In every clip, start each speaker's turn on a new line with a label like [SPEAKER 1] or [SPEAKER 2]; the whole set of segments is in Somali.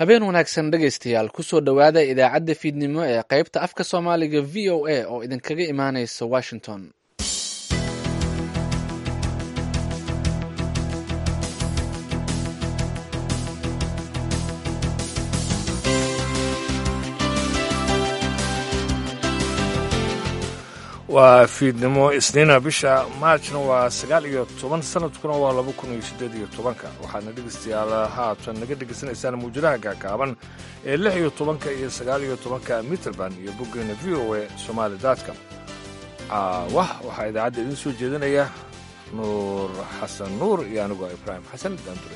[SPEAKER 1] habeen wanaagsan dhegaystayaal kusoo dhowaada idaacadda fiidnimo ee qaybta afka soomaaliga v o a oo idinkaga imaanaysa washington
[SPEAKER 2] waa fiidnimo isniina bisha maajna waa sagaal iyo toban sanadkuna waa laba kun iyo siddeed iyo tobanka waxaadna dhegaystayaal haatan naga dhegaysanaysaan muwjadaha gaagaaban ee lix iyo tobanka iyo sagaal iyo tobanka mitrband iyo boggeena v o a somaali dotcom wah waxaa idaacadda idiin soo jeedinaya nuur xasan nuur iyo anigoo ibraahim xasan daandure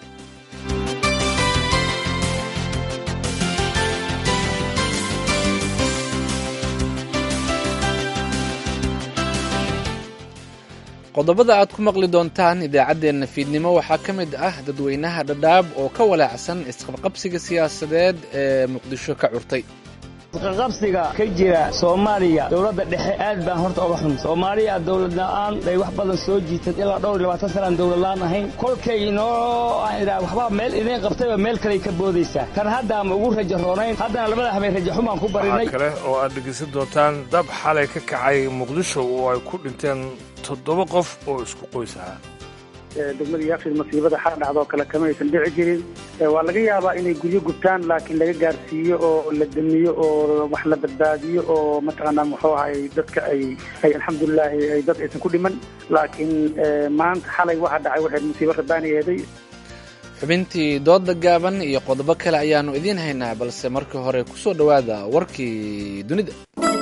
[SPEAKER 1] qodobada aad ku maqli doontaan idaacaddeenna fiidnimo waxaa ka mid ah dadweynaha dhadhaab oo ka walaacsan isqabqabsiga siyaasadeed ee muqdisho ka curtay
[SPEAKER 3] isqaqabsiga ka jira soomaaliya dowladda dhexe aad baan horta oga xun soomaaliya dowlad la'aan bay wax badan soo jiitad ilaa dhowr iyo labaatan sanaan dowlad la'aan ahayn kolkay inoo waxbaa meel idiin qabtayba meel kaley ka boodaysaa kan hadda ama ugu rajo roonayn haddana labada habeen rajo xumaan ku barinay
[SPEAKER 2] waxaa kale oo aad dhegaysan doontaan dab xalay ka kacay muqdisho oo ay ku dhinteen toddoba qof oo isku qoys ahaa
[SPEAKER 4] degmada yaafid masiibada xal dhacdoo kale kama aysan dhici jirin waa laga yaabaa inay guryo gubtaan laakiin laga gaarsiiyo oo la damiyo oo wax la badbaadiyo oo mataqaanaa muxuu ahay dadka ay ay alxamdulilaahi ay dad aysan ku dhiman laakiin maanta xalay waxa dhacay waxay musiibo rabaani eeday
[SPEAKER 1] xubintii dooda gaaban iyo qodobo kale ayaannu idiin haynaa balse markii hore ku soo dhowaada warkii dunida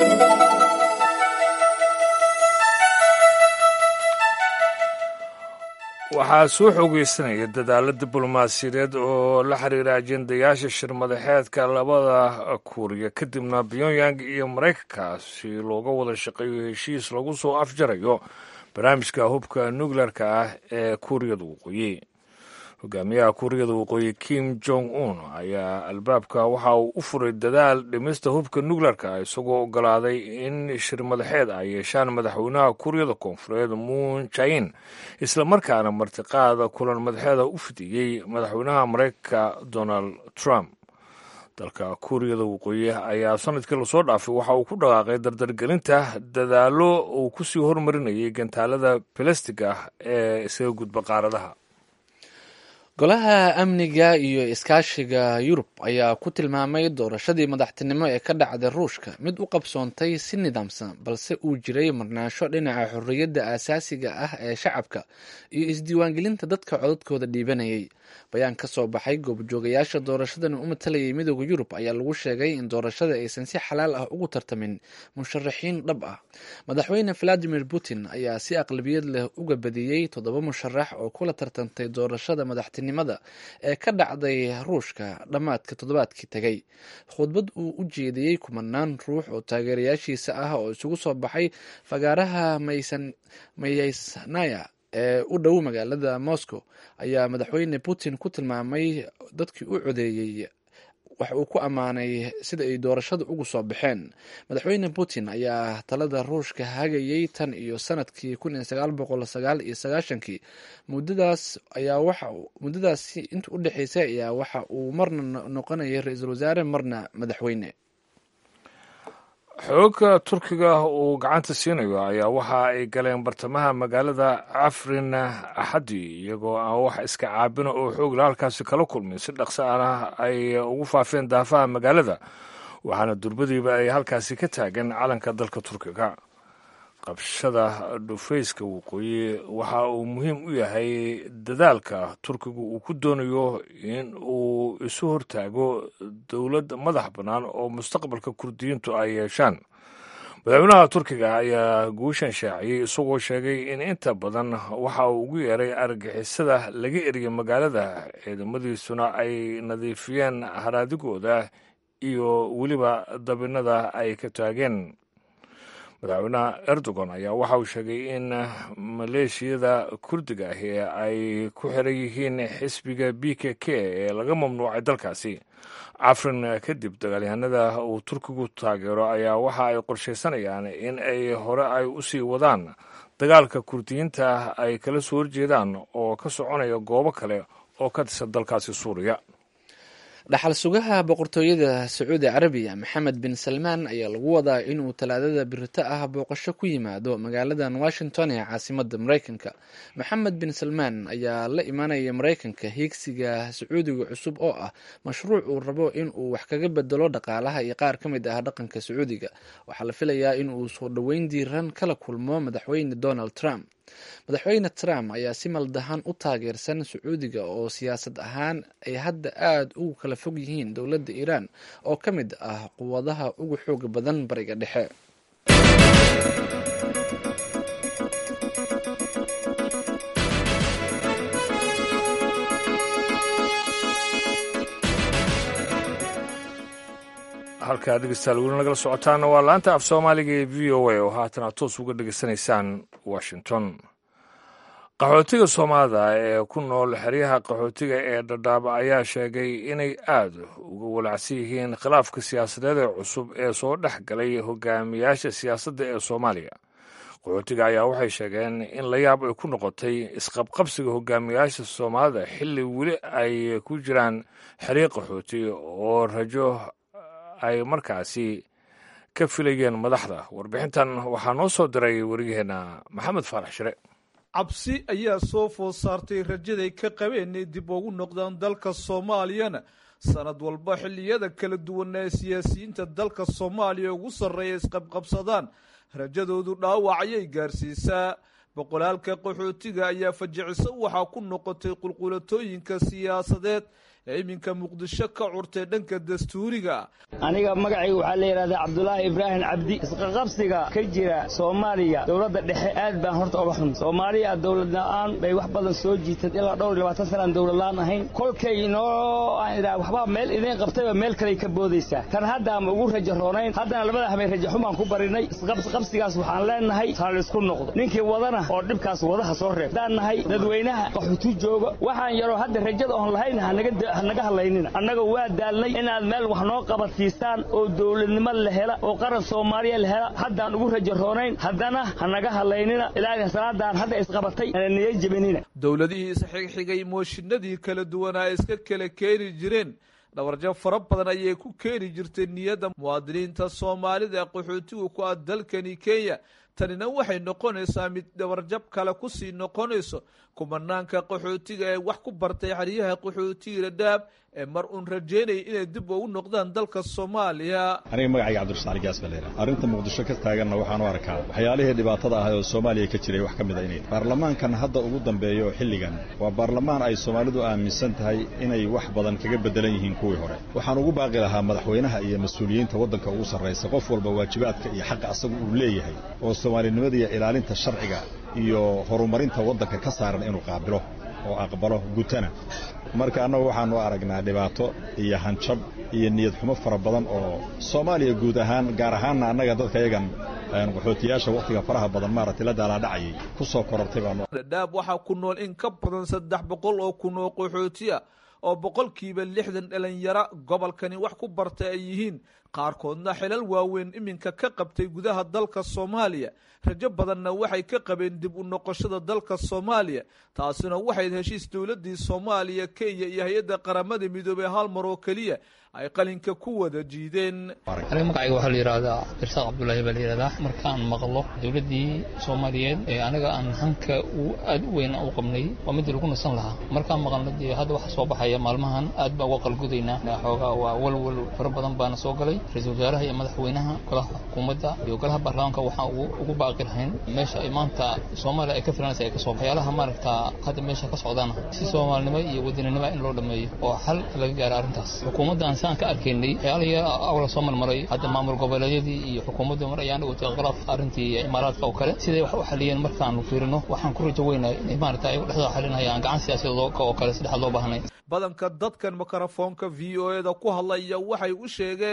[SPEAKER 2] waxaa soo xoogeysanaya dadaalo diblomaasiyadeed oo la xiriira ajendayaasha shirmadaxeedka labada kuuriya kadibna pyongyang iyo maraykanka si looga wada shaqeeyo heshiis lagu soo afjarayo barnaamijka hubka nukleerka ah ee kuuriyada waqooyi hogaamiyaha kuuriyada waqooyi kim jong un ayaa albaabka waxa uu u furay dadaal dhimista hubka nukleerka isagoo ogolaaday in shirmadaxeed ay yeeshaan madaxweynaha kuuriyada koonfureed muun jain islamarkaana martiqaada kulan madaxeeda u fidiyey madaxweynaha maraykanka donald trump dalka kuuriyada waqooyi ayaa sanadkii lasoo dhaafay waxa uu ku dhaqaaqay dardargelinta dadaalo uu kusii hormarinayay gantaalada balastig ah ee isaga gudba qaaradaha
[SPEAKER 1] golaha amniga iyo iskaashiga yurub ayaa ku tilmaamay doorashadii madaxtinimo ee ka dhacday ruushka mid u qabsoontay si nidaamsan balse uu jiray marnaansho dhinaca xorriyadda aasaasiga ah ee shacabka iyo isdiiwaangelinta dadka codadkooda dhiibanayay bayaan ka soo baxay goobjoogayaasha doorashadan u matalayay midooda yurub ayaa lagu sheegay in doorashada aysan si xalaal ah ugu tartamin musharaxiin dhab ah madaxweyne valadimir putin ayaa si aqlabiyad leh uga badiyey toddoba musharax oo kula tartantay doorashada madaxtinimada ee ka dhacday ruushka dhammaadka toddobaadkii tegay khudbad uu u jeediyey kumanaan ruux oo taageerayaashiisa ah oo isugu soo baxay fagaaraha mayaysnaya ee u dhow magaalada moscow ayaa madaxweyne putin ku tilmaamay dadkii u codeeyey wax uu ku ammaanay sida ay doorashada ugu soo baxeen madaxweyne putin ayaa talada ruushka hagayay tan iyo sanadkii kun iyo sagaal boqol sagaal iyo sagaashankii muddadaas ayaa waxa muddadaasi inta u dhexeysay ayaa waxa uu marna noqonayay ra-iisul wasaare marna madaxweyne
[SPEAKER 2] xoogga turkiga uu gacanta siinayo ayaa waxa ay galeen bartamaha magaalada cafrin axadi iyagoo aan wax iska caabina oo xoogla halkaasi kala kulmin si dhaqso ana ay ugu faafeen daafaha magaalada waxaana durbadiiba ay halkaasi ka taagan calanka dalka turkiga qabshada dhufayska waqooyi waxa uu muhiim u yahay dadaalka turkigu uu ku doonayo in uu isu hortaago dowlad madax bannaan oo mustaqbalka kurdiyiintu ay yeeshaan madaxweynaha turkiga ayaa guushan shaaciyey isagoo sheegay in inta badan waxa uu ugu yeeray argixisada laga eriyay magaalada ciidamadiisuna ay nadiifiyeen haraadigooda iyo weliba dabinada ay ka taageen madaxweynaha erdogan ayaa waxa uu sheegay in maleeshiyada kurdiga ahi ay ku xiran yihiin xisbiga b k k ee laga mamnuucay dalkaasi cafrin kadib dagaalyahanada uu turkigu taageero ayaa waxa ay qorshaysanayaan in ay hore ay u sii wadaan dagaalka kurdiyiinta ay kala soo horjeedaan oo ka soconaya goobo kale oo ka tirsan dalkaasi suuriya
[SPEAKER 1] dhaxal sugaha boqortooyada sacuudi carabiya maxamed bin salmaan ayaa lagu wadaa inuu talaadada birito ah booqasho ku yimaado magaaladan washington ee caasimada mareykanka maxamed bin salmaan ayaa la imaanaya mareykanka hiigsiga sacuudiga cusub oo ah mashruuc uu rabo inuu wax kaga bedelo dhaqaalaha iyo qaar ka mid ah dhaqanka sacuudiga waxaa la filayaa inuu soo dhoweyn diiran kala kulmo madaxweyne donald trump madaxweyne trump ayaa si maldahan u taageersan sacuudiga oo siyaasad ahaan ay hadda aada ugu kala fog yihiin dowladda iiraan oo ka mid ah quwadaha ugu xooga badan bariga dhexe
[SPEAKER 2] halkaa dhegeystayaal weli nagala socotaana waa laanta af soomaaliga ee v o a oo haatan aad toos uga dhegeysanaysaan washington qaxootiga soomaalida ee ku nool xeryaha qaxootiga ee dhadhaaba ayaa sheegay inay aada uga walacsan yihiin khilaafka siyaasadeed ee cusub ee soo dhex galay hogaamiyaasha siyaasadda ee soomaaliya qaxootiga ayaa waxay sheegeen in la yaab ay ku noqotay isqabqabsiga hogaamiyaasha soomaalida xilli weli ay ku jiraan xeryo qaxooti oo rajo ay markaasi ka filayeen madaxda warbixintan waxaa noo soo diray wariyaheenna maxamed faarax shire
[SPEAKER 5] cabsi ayaa soo food saartay rajaday ka qabeen inay dib ugu noqdaan dalka soomaaliyana sanad walba xilliyada kala duwan ee siyaasiyiinta dalka soomaaliya ugu sarreeya isqabqabsadaan rajadoodu dhaawac ayay gaarsiisaa boqolaalka qaxootiga ayaa fajiciso waxaa ku noqotay qulqulatooyinka siyaasadeed ee iminka muqdisho ka curtay dhanka dastuuriga
[SPEAKER 3] aniga magacayga waxaa la yidhahdaa cabdulaahi ibraahim cabdi isqaqabsiga ka jira soomaaliya dowladda dhexe aad baan horta uga xun soomaaliya dowlad la-aan bay wax badan soo jiitad ilaa dhowr iyo labaatan sanaan dowlad la-aan ahayn kolkay inoo aan idhaha waxbaa meel idiin qabtayba meel kaley ka boodaysaa tan haddaama ugu rajo roonayn haddana labada habay rajo xumaan ku barinay isqabsigaas waxaan leenahay ha laysku noqdo ninkii wadana oo dhibkaas wadaha soo reeb haddaan nahay dadweynaha qaxutu jooga waxaan yaroo hadda rajada oon lahayn hanaga hanaga hadlaynina annaga waa daalnay inaad meel wax noo qabadsiistaan oo dowladnimo la hela oo qaran soomaaliya la hela haddaan ugu rajo roonayn haddana hanaga hadlaynina ilaahay salaadan hadda isqabatay ana niya jebinina
[SPEAKER 5] dowladihii isxigxigay mooshinadii kala duwanaa iska kala keeni jireen dhawarjab fara badan ayay ku keeni jirtay niyadda muwaadiniinta soomaalida ee qaxootigu ku ah dalkani kenya tanina waxay noqonaysaa mid dhawarjab kale kusii noqonayso kumanaanka qaxootiga ee wax ku bartay xeryaha qaxootiga dhadhaab ee mar uun rajeynaya inay dib ugu noqdaan dalka soomaaliya
[SPEAKER 6] aniga magacayga cabdirasaali gaas baa leedaha arrinta muqdisho ka taaganna waxaan u arkaa waxyaalihii dhibaatada ahay oo soomaaliya ka jiray wax ka mid a inay baarlamaankan hadda ugu dambeeyo xilligan waa baarlamaan ay soomaalidu aaminsan tahay inay wax badan kaga beddelan yihiin kuwii hore waxaan ugu baaqi lahaa madaxweynaha iyo mas-uuliyiinta waddanka ugu sarraysa qof walba waajibaadka iyo xaqa asagu uu leeyahay oo soomaalinimada iyo ilaalinta sharciga iyo horumarinta waddanka ka saaran inuu qaabilo oo aqbalo gutana marka annagu waxaanu aragnaa dhibaato iyo hanjab iyo niyad xumo fara badan oo soomaaliya guud ahaan gaar ahaanna annaga dadka yagan qaxootiyaasha wakhtiga faraha badan maaragtay la daalaadhacayay ku soo korortay baanu
[SPEAKER 5] dhadhaab waxaa ku nool in ka badan saddex boqol oo kun oo qaxootiya oo boqolkiiba lixdan dhalinyaro gobolkani wax ku bartay ay yihiin qaarkoodna xilal waaweyn iminka ka qabtay gudaha dalka soomaaliya rajo badanna waxay ka qabeen dib u noqoshada dalka soomaaliya taasina waxayd heshiis dowladii soomaaliya kenya iyo hay-adda qaramada midoobey hal mar oo keliya ay qalinka ku wada jiideen
[SPEAKER 7] aniga magacayga waxaa la yidhahdaa irsaaq cabdullaahi baa la yidhahdaa markaan maqlo dowladdii soomaaliyeed ee anaga aan hanka uu aad u weyn u qabnay waa midii lagu nasan lahaa markaan maqalna dee hadda waxa soo baxaya maalmahan aad baa uga qalgudaynaa xoogaa waa walwal fara badan baana soo galay ra-iisul wasaaraha iyo madaxweynaha golaha xukuumadda iyo golaha baarlamaanka waxaan ugu baaqi lahayn meesha ay maanta soomaaliya ay ka filanaysa ay ka soo waxyaalaha maaragta hadda meesha ka socdaana si soomaalinimo iyo wadaninimo in loo dhameeyo oo xal laga gaaro arrintaas xukuumaddan saan ka arkaynay waxyaalihii awla soo marmaray hadda maamul goboleedyadii iyo xukuumaddu mar ayaan dhawatay khilaaf arrintii imaaraadka oo kale siday wax u xaliyeen markaanu fiirino waxaan ku rajo weynay inay maaragta ay dhexdooda xalinayaan gacan siyaasadeed oo kale saddexaad loo baahnay
[SPEAKER 5] badanka dadkan mikrofoonka v o eda ku hadlaya waxay u sheegeen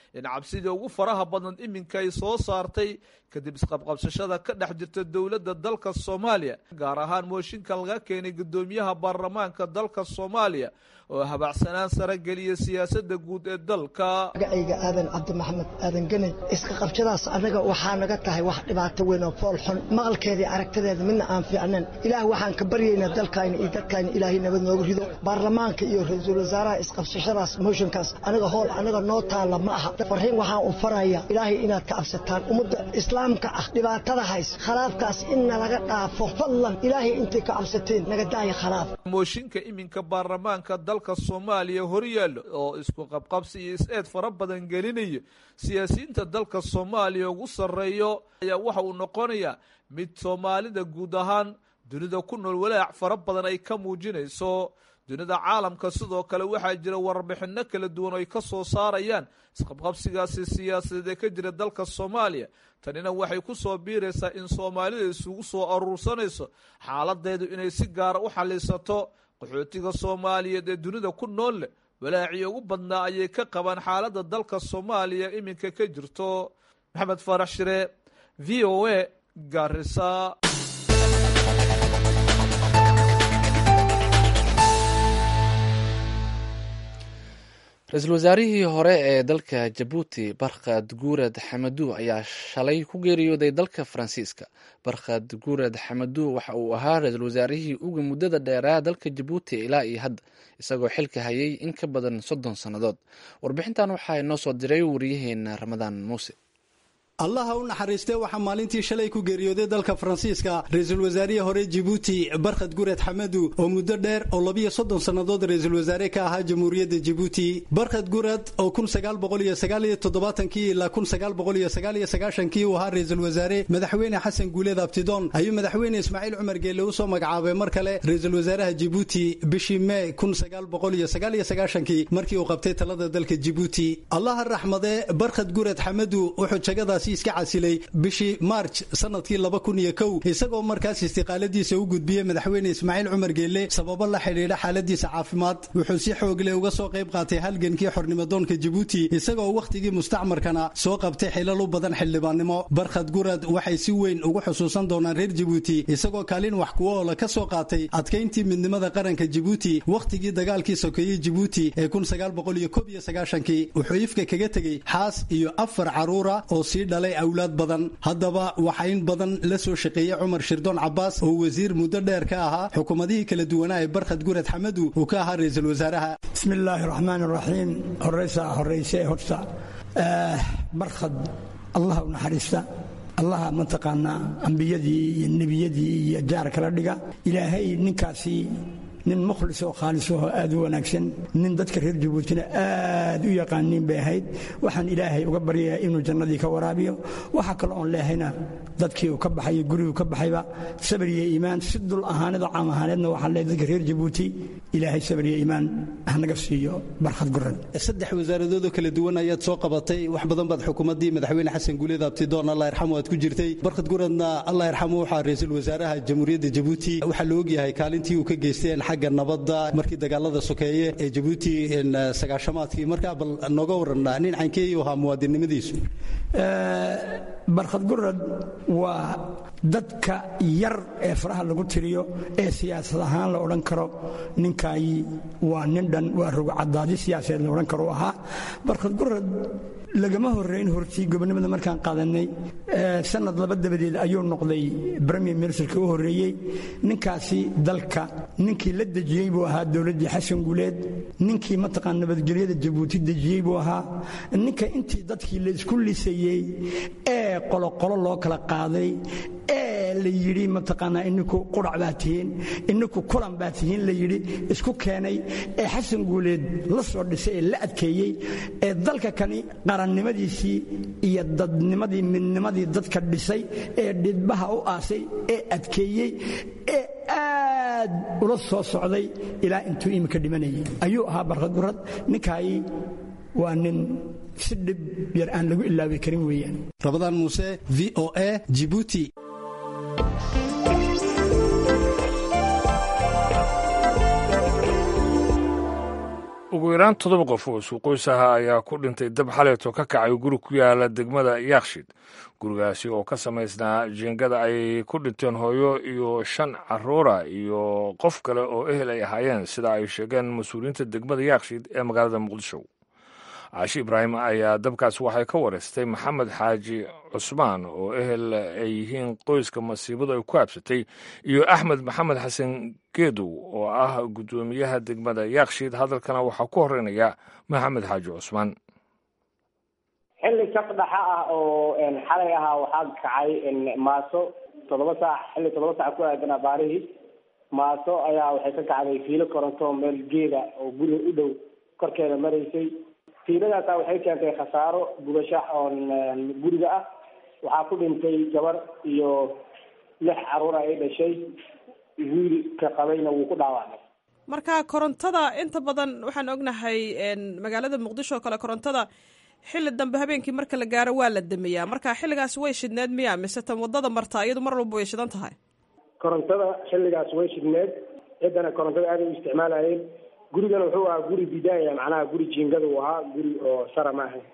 [SPEAKER 5] in cabsidii ugu faraha badan iminka ay soo saartay kadib isqabqabsashada ka dhex jirta dowladda dalka soomaaliya gaar ahaan mooshinka laga keenay guddoomiyaha baarlamaanka dalka soomaaliya oo habacsanaan sare geliya siyaasadda guud ee dalka
[SPEAKER 8] magacayga aadan cabdi maxamed aadan geney iska qabshadaas annaga waxaa naga tahay wax dhibaato weyn oo fool xun maqalkeedii aragtadeeda midna aan fiicnayn ilaah waxaan ka baryaynaa dalkayna iyo dadkayna ilaahay nabad noogu rido baarlamaanka iyo ra-iisul wasaaraha isqabsashadaas mooshinkaas anaga hool anaga noo taalla ma aha farriin waxaan u faraya ilaahay inaad ka cabsataan ummadda islaamka ah dhibaatada hays khalaafkaas inna laga dhaafo fadlan ilaahay intay ka cabsateen naga daaya khalaaf
[SPEAKER 5] mooshinka iminka baarlamaanka dalka soomaaliya horyaallo oo isku qabqabsi iyo is-eed fara badan gelinayo siyaasiyiinta dalka soomaaliya ugu sarreeyo ayaa waxa uu noqonayaa mid soomaalida guud ahaan dunida ku nool walaac fara badan ay ka muujinayso dunida caalamka sidoo kale waxaa jira warbixinno kala duwan oo ay ka soo saarayaan isqabqabsigaasi siyaasadeed ee ka jira dalka soomaaliya tanina waxay ku soo biiraysaa in soomaalida isugu soo aruursanayso xaaladeedu inay si gaara u xallisato qaxootiga soomaaliyeed ee dunida ku nool leh walaacii ugu badnaa ayay ka qabaan xaaladda dalka soomaaliya iminka ka jirto maxamed faarax shire v o a garisa
[SPEAKER 1] ra-iisul wasaarihii hore ee dalka jabuuti barkhad guurad xamadu ayaa shalay ku geeriyooday dalka faransiiska barkhad guurad xamadu waxa uu ahaa ra-iisul wasaarihii uga muddada dheeraa dalka jabuuti ilaa iyo hadda isagoo xilka hayay in ka badan soddon sannadood warbixintan waxaa inoo soo diray wariyaheena ramadaan muuse
[SPEAKER 9] allaha u naxariistee waxaa maalintii shalay ku geeriyooday dalka faransiiska ra-iisul wasaarihii hore jibuuti barkhad gured xamadu oo muddo dheer oo labiyo soddon sannadood ra-iisul wasaare ka ahaa jamhuuriyadda jibuuti barkhad gurad oo kun sagaal boqol iyo sagaal iyo toddobaatankii ilaa kun sagaal boqol iyo sagaal iyo sagaashankii uu ahaa ra-iisul wasaare madaxweyne xasan guuleed abtidoon ayuu madaxweyne ismaaciil cumar geelle usoo magacaabay mar kale ra-iisul wasaaraha jibuuti bishii mee kun sagaal boqol iyo sagaal iyo sagaashankii markii uu qabtay talada dalka jibuuti allaha raxmadee barkhad gurad xamadu wuxuu jagadaasi iska casilay bishii maarj sanadkii laba kun iyo kow isagoo markaas istiqaaladiisa u gudbiyey madaxweyne ismaaciil cumar geelle sababo la xidhiidha xaaladiisa caafimaad wuxuu si xoogle uga soo qayb qaatay halgankii xornimadoonka jibuuti isagoo wakhtigii mustacmarkana soo qabtay xilal u badan xildhibaannimo barkhad gurad waxay si weyn ugu xusuusan doonaan reer jibuuti isagoo kaalin wax kuwo oola ka soo qaatay adkayntii midnimada qaranka jibuuti wakhtigii dagaalkii sokeeyey jibuuti ee kun sagaal boqol iyo kob iyo sagaashankii wuxuu ifka kaga tegey xaas iyo afar caruura oo sii dhalay awlaad badan haddaba waxaa in badan la soo shaqeeyey cumar shirdoon cabaas oo wasiir muddo dheer ka ahaa xukuumadihii kala duwanaa ee barkhad gurad xamadu uu ka ahaa ra-iisul wasaaraha
[SPEAKER 10] bismi illaahi raxmaan raxiim horeysaa horeyse horta barkhad allah u naxariista allaha mataqaanaa ambiyadii iyo nebiyadii iyo jaar kala dhiga ilaahay ninkaasi nin mukhlis oo khaalis oo aad u wanaagsan nin dadka reer jabuutina aad u yaqaaniin bay ahayd waxaan ilaahay uga baryayaa inuu jannadii ka waraabiyo waxa kale oon leehayna dadkii uu ka baxay guriguu ka baxayba sabir iyo iimaan si dul ahaanid oo caam ahaaneedna waxaan leeyahay dadka reer jabuuti ilaahay sabir iyo iimaan hanaga siiyo barkhad gurad
[SPEAKER 9] saddex wasaaradoodoo kala duwan ayaad soo qabatay wax badan baad xukuumaddii madaxweyne xasan guuleed abtidoon allah yarxamu aad ku jirtay barkhad guradna allah yarxamu waxaa ra-iisul wasaaraha jamhuuriyadda jabuuti waxaa la ogyahay kaalintii uu ka geysteen xagga nabadda markii dagaalada sokeeye ee jabuuti sagaashamaadkii markaa bal nooga waran nin cankeeyu ahaa muwaadinnimadiisu
[SPEAKER 10] barkhad gurad waa dadka yar ee faraha lagu tiriyo ee siyaasad ahaan la odhan karo ninkaay waa nin dhan waa rogocadaadi siyaasadeed la odhan karo u ahaa barkhad gurad lagama horreyn hortii gobonimada markaan qaadanay sanad laba dabadeed ayuu noqday bremier ministerka u horreeyey ninkaasi dalka ninkii la dejiyey buu ahaa dowladdii xasan guuleed ninkii mataqaan nabadgelyada jabuuti dejiyey buu ahaa ninka intii dadkii la isku lisayey ee qoloqolo loo kala qaaday ee la yidhi mataqaanaa ininku qurac baa tihiin ininku kulan baa tihiin la yidhi isku keenay ee xasan guuleed la soo dhisay ee la adkeeyey ee dalka kani qarannimadiisii iyo dadnimadii midnimadii dadka dhisay ee dhidbaha u aasay ee adkeeyey ee aad ula soo socday ilaa intuu iminka dhimanayay ayuu ahaa barkhad gurad ninkaay waa nin si dhib yar aan lagu ilaawi karin weeyaan
[SPEAKER 9] rabadaan muuse v o a jibuuti
[SPEAKER 2] ugu yaraan toddoba qof oo suuqoys aha ayaa ku dhintay dab xaleeto ka kacay guri ku yaala degmada yaakshid gurigaasi oo ka samaysnaa jiingada ay ku dhinteen hooyo iyo shan caruura iyo qof kale oo ehel ay ahaayeen sida ay sheegeen mas-uuliyiinta degmada yaakshid ee magaalada muqdisho caashi ibraahim ayaa dabkaas waxay ka wareystay maxamed xaaji cusmaan oo ehel ay yihiin qoyska masiibadu ay ku habsatay iyo axmed maxamed xasan geedow oo ah guddoomiyaha degmada yaakshid hadalkana waxaa ku horeynaya maxamed xaaji cusmaan
[SPEAKER 11] xilli saf dhaxa ah oo xalay ahaa waxaa kacay maaso toddoba saac xilli toddoba saac ku aadanaa baarihii maaso ayaa waxay ka kacday fiilo koronto meel geeda oo guriga u dhow korkeeda maraysay fiiladaasa waxay keentay khasaaro gubasho oon guriga ah waxaa ku dhintay gabar iyo lix caruura ay dhashay wiilka qabayna wuu ku dhaawacmay
[SPEAKER 12] marka korontada inta badan waxaan ognahay magaalada muqdisho oo kale korontada xilli dambe habeenkii marka la gaaro waa la damiyaa marka xilligaas way shidneed miya mise tan wadada martaa iyadu mar walba way shidan tahay
[SPEAKER 11] korontada xilligaas way shidneed ciddana korontada aaday u isticmaalayeen gurigana wuxuu ahaa guri bidaaya macnaha guri jiingada uu ahaa guri oo sara ma ahayn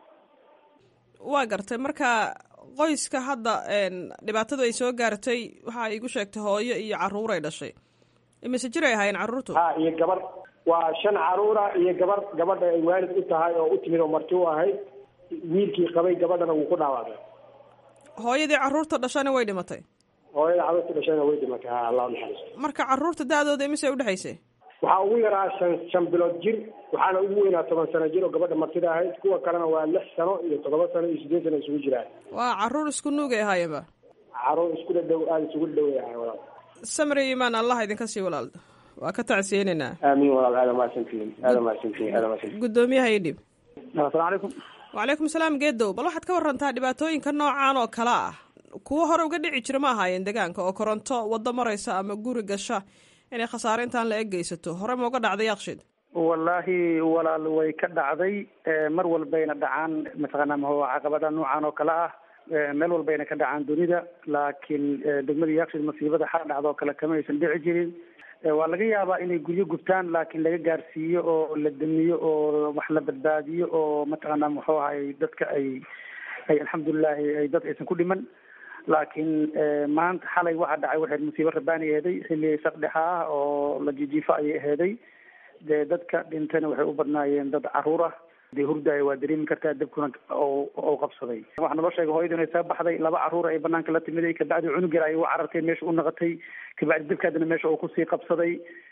[SPEAKER 12] waa gartay marka qoyska hadda dhibaatadu ay soo gaartay waxa igu sheegtay hooyo iyo caruur ay dhashay imise jir ay ahaayeen carruurtu
[SPEAKER 11] ha iyo gabar waa shan caruura iyo gabar gabadha ay waalid u tahay oo u timid oo marti u ahayd wiilkii qabay gabadhana wuu ku dhaawacmay
[SPEAKER 12] hooyadii carruurta dhashana way dhimatay
[SPEAKER 11] hooyada carruurta dhashana way dhimatay ha allah naxariisto
[SPEAKER 12] marka carruurta da-dooda imise udhexaysay
[SPEAKER 11] waxaa ugu yaraa shan shan bilood jir waxaana ugu weynaa toban sano jir oo gabadha martida ahayd kuwa kalena waa lix sano iyo toddoba sano iyo sideed sano isugu jiraan
[SPEAKER 12] waa carruur isku nuugay ahaayeenba
[SPEAKER 11] carruur isku dhadhow aada isugu dhadhoway ahay walaal
[SPEAKER 12] samri imaan allah idinka sii walaal waa ka tacsiyeynaynaa
[SPEAKER 11] aamiin walaal aada mahadsantihiin aada mahadsantihiin aada mahadsantihiin
[SPEAKER 12] guddoomiyaha ii dhib
[SPEAKER 4] asalamu calaykum
[SPEAKER 12] wacalaykum salaam geedow bal waxaad ka warantaa dhibaatooyinka noocan oo kale ah kuwo hore uga dhici jira ma ahaayeen deegaanka oo koronto waddo maraysa ama guri gasha inay khasaare intaan la eg geysato hore ma uga dhacday yaaqshid
[SPEAKER 4] wallaahi walaal way ka dhacday mar walbayna dhacaan mataqaanaa maho caqabada noocan oo kale ah meel walbayna ka dhacaan dunida laakiin degmada yaaqshid masiibada xal dhacda oo kale kama aysan dhici jirin waa laga yaabaa inay guryo gubtaan laakiin laga gaarsiiyo oo la damiyo oo wax la badbaadiyo oo mataqaanaa muxuu ahay dadka ay ay alxamdulilahi ay dad aysan ku dhiman laakiin maanta xalay waxaa dhacay waxay musiibo rabaani aheeday xilli saqdhexa ah oo la jijiifo ayay aheeday dee dadka dhintana waxay u badnaayeen dad caruur ah dee hurdaaya waa dareemi kartaa dabkuna oo qabsaday waxaa naloo sheegay hooyadu inay soo baxday laba caruur ay banaanka la timiday kabacdi cunug yar ay u carartay meesha u naqatay kabacdi dabkaadina meesha uu kusii qabsaday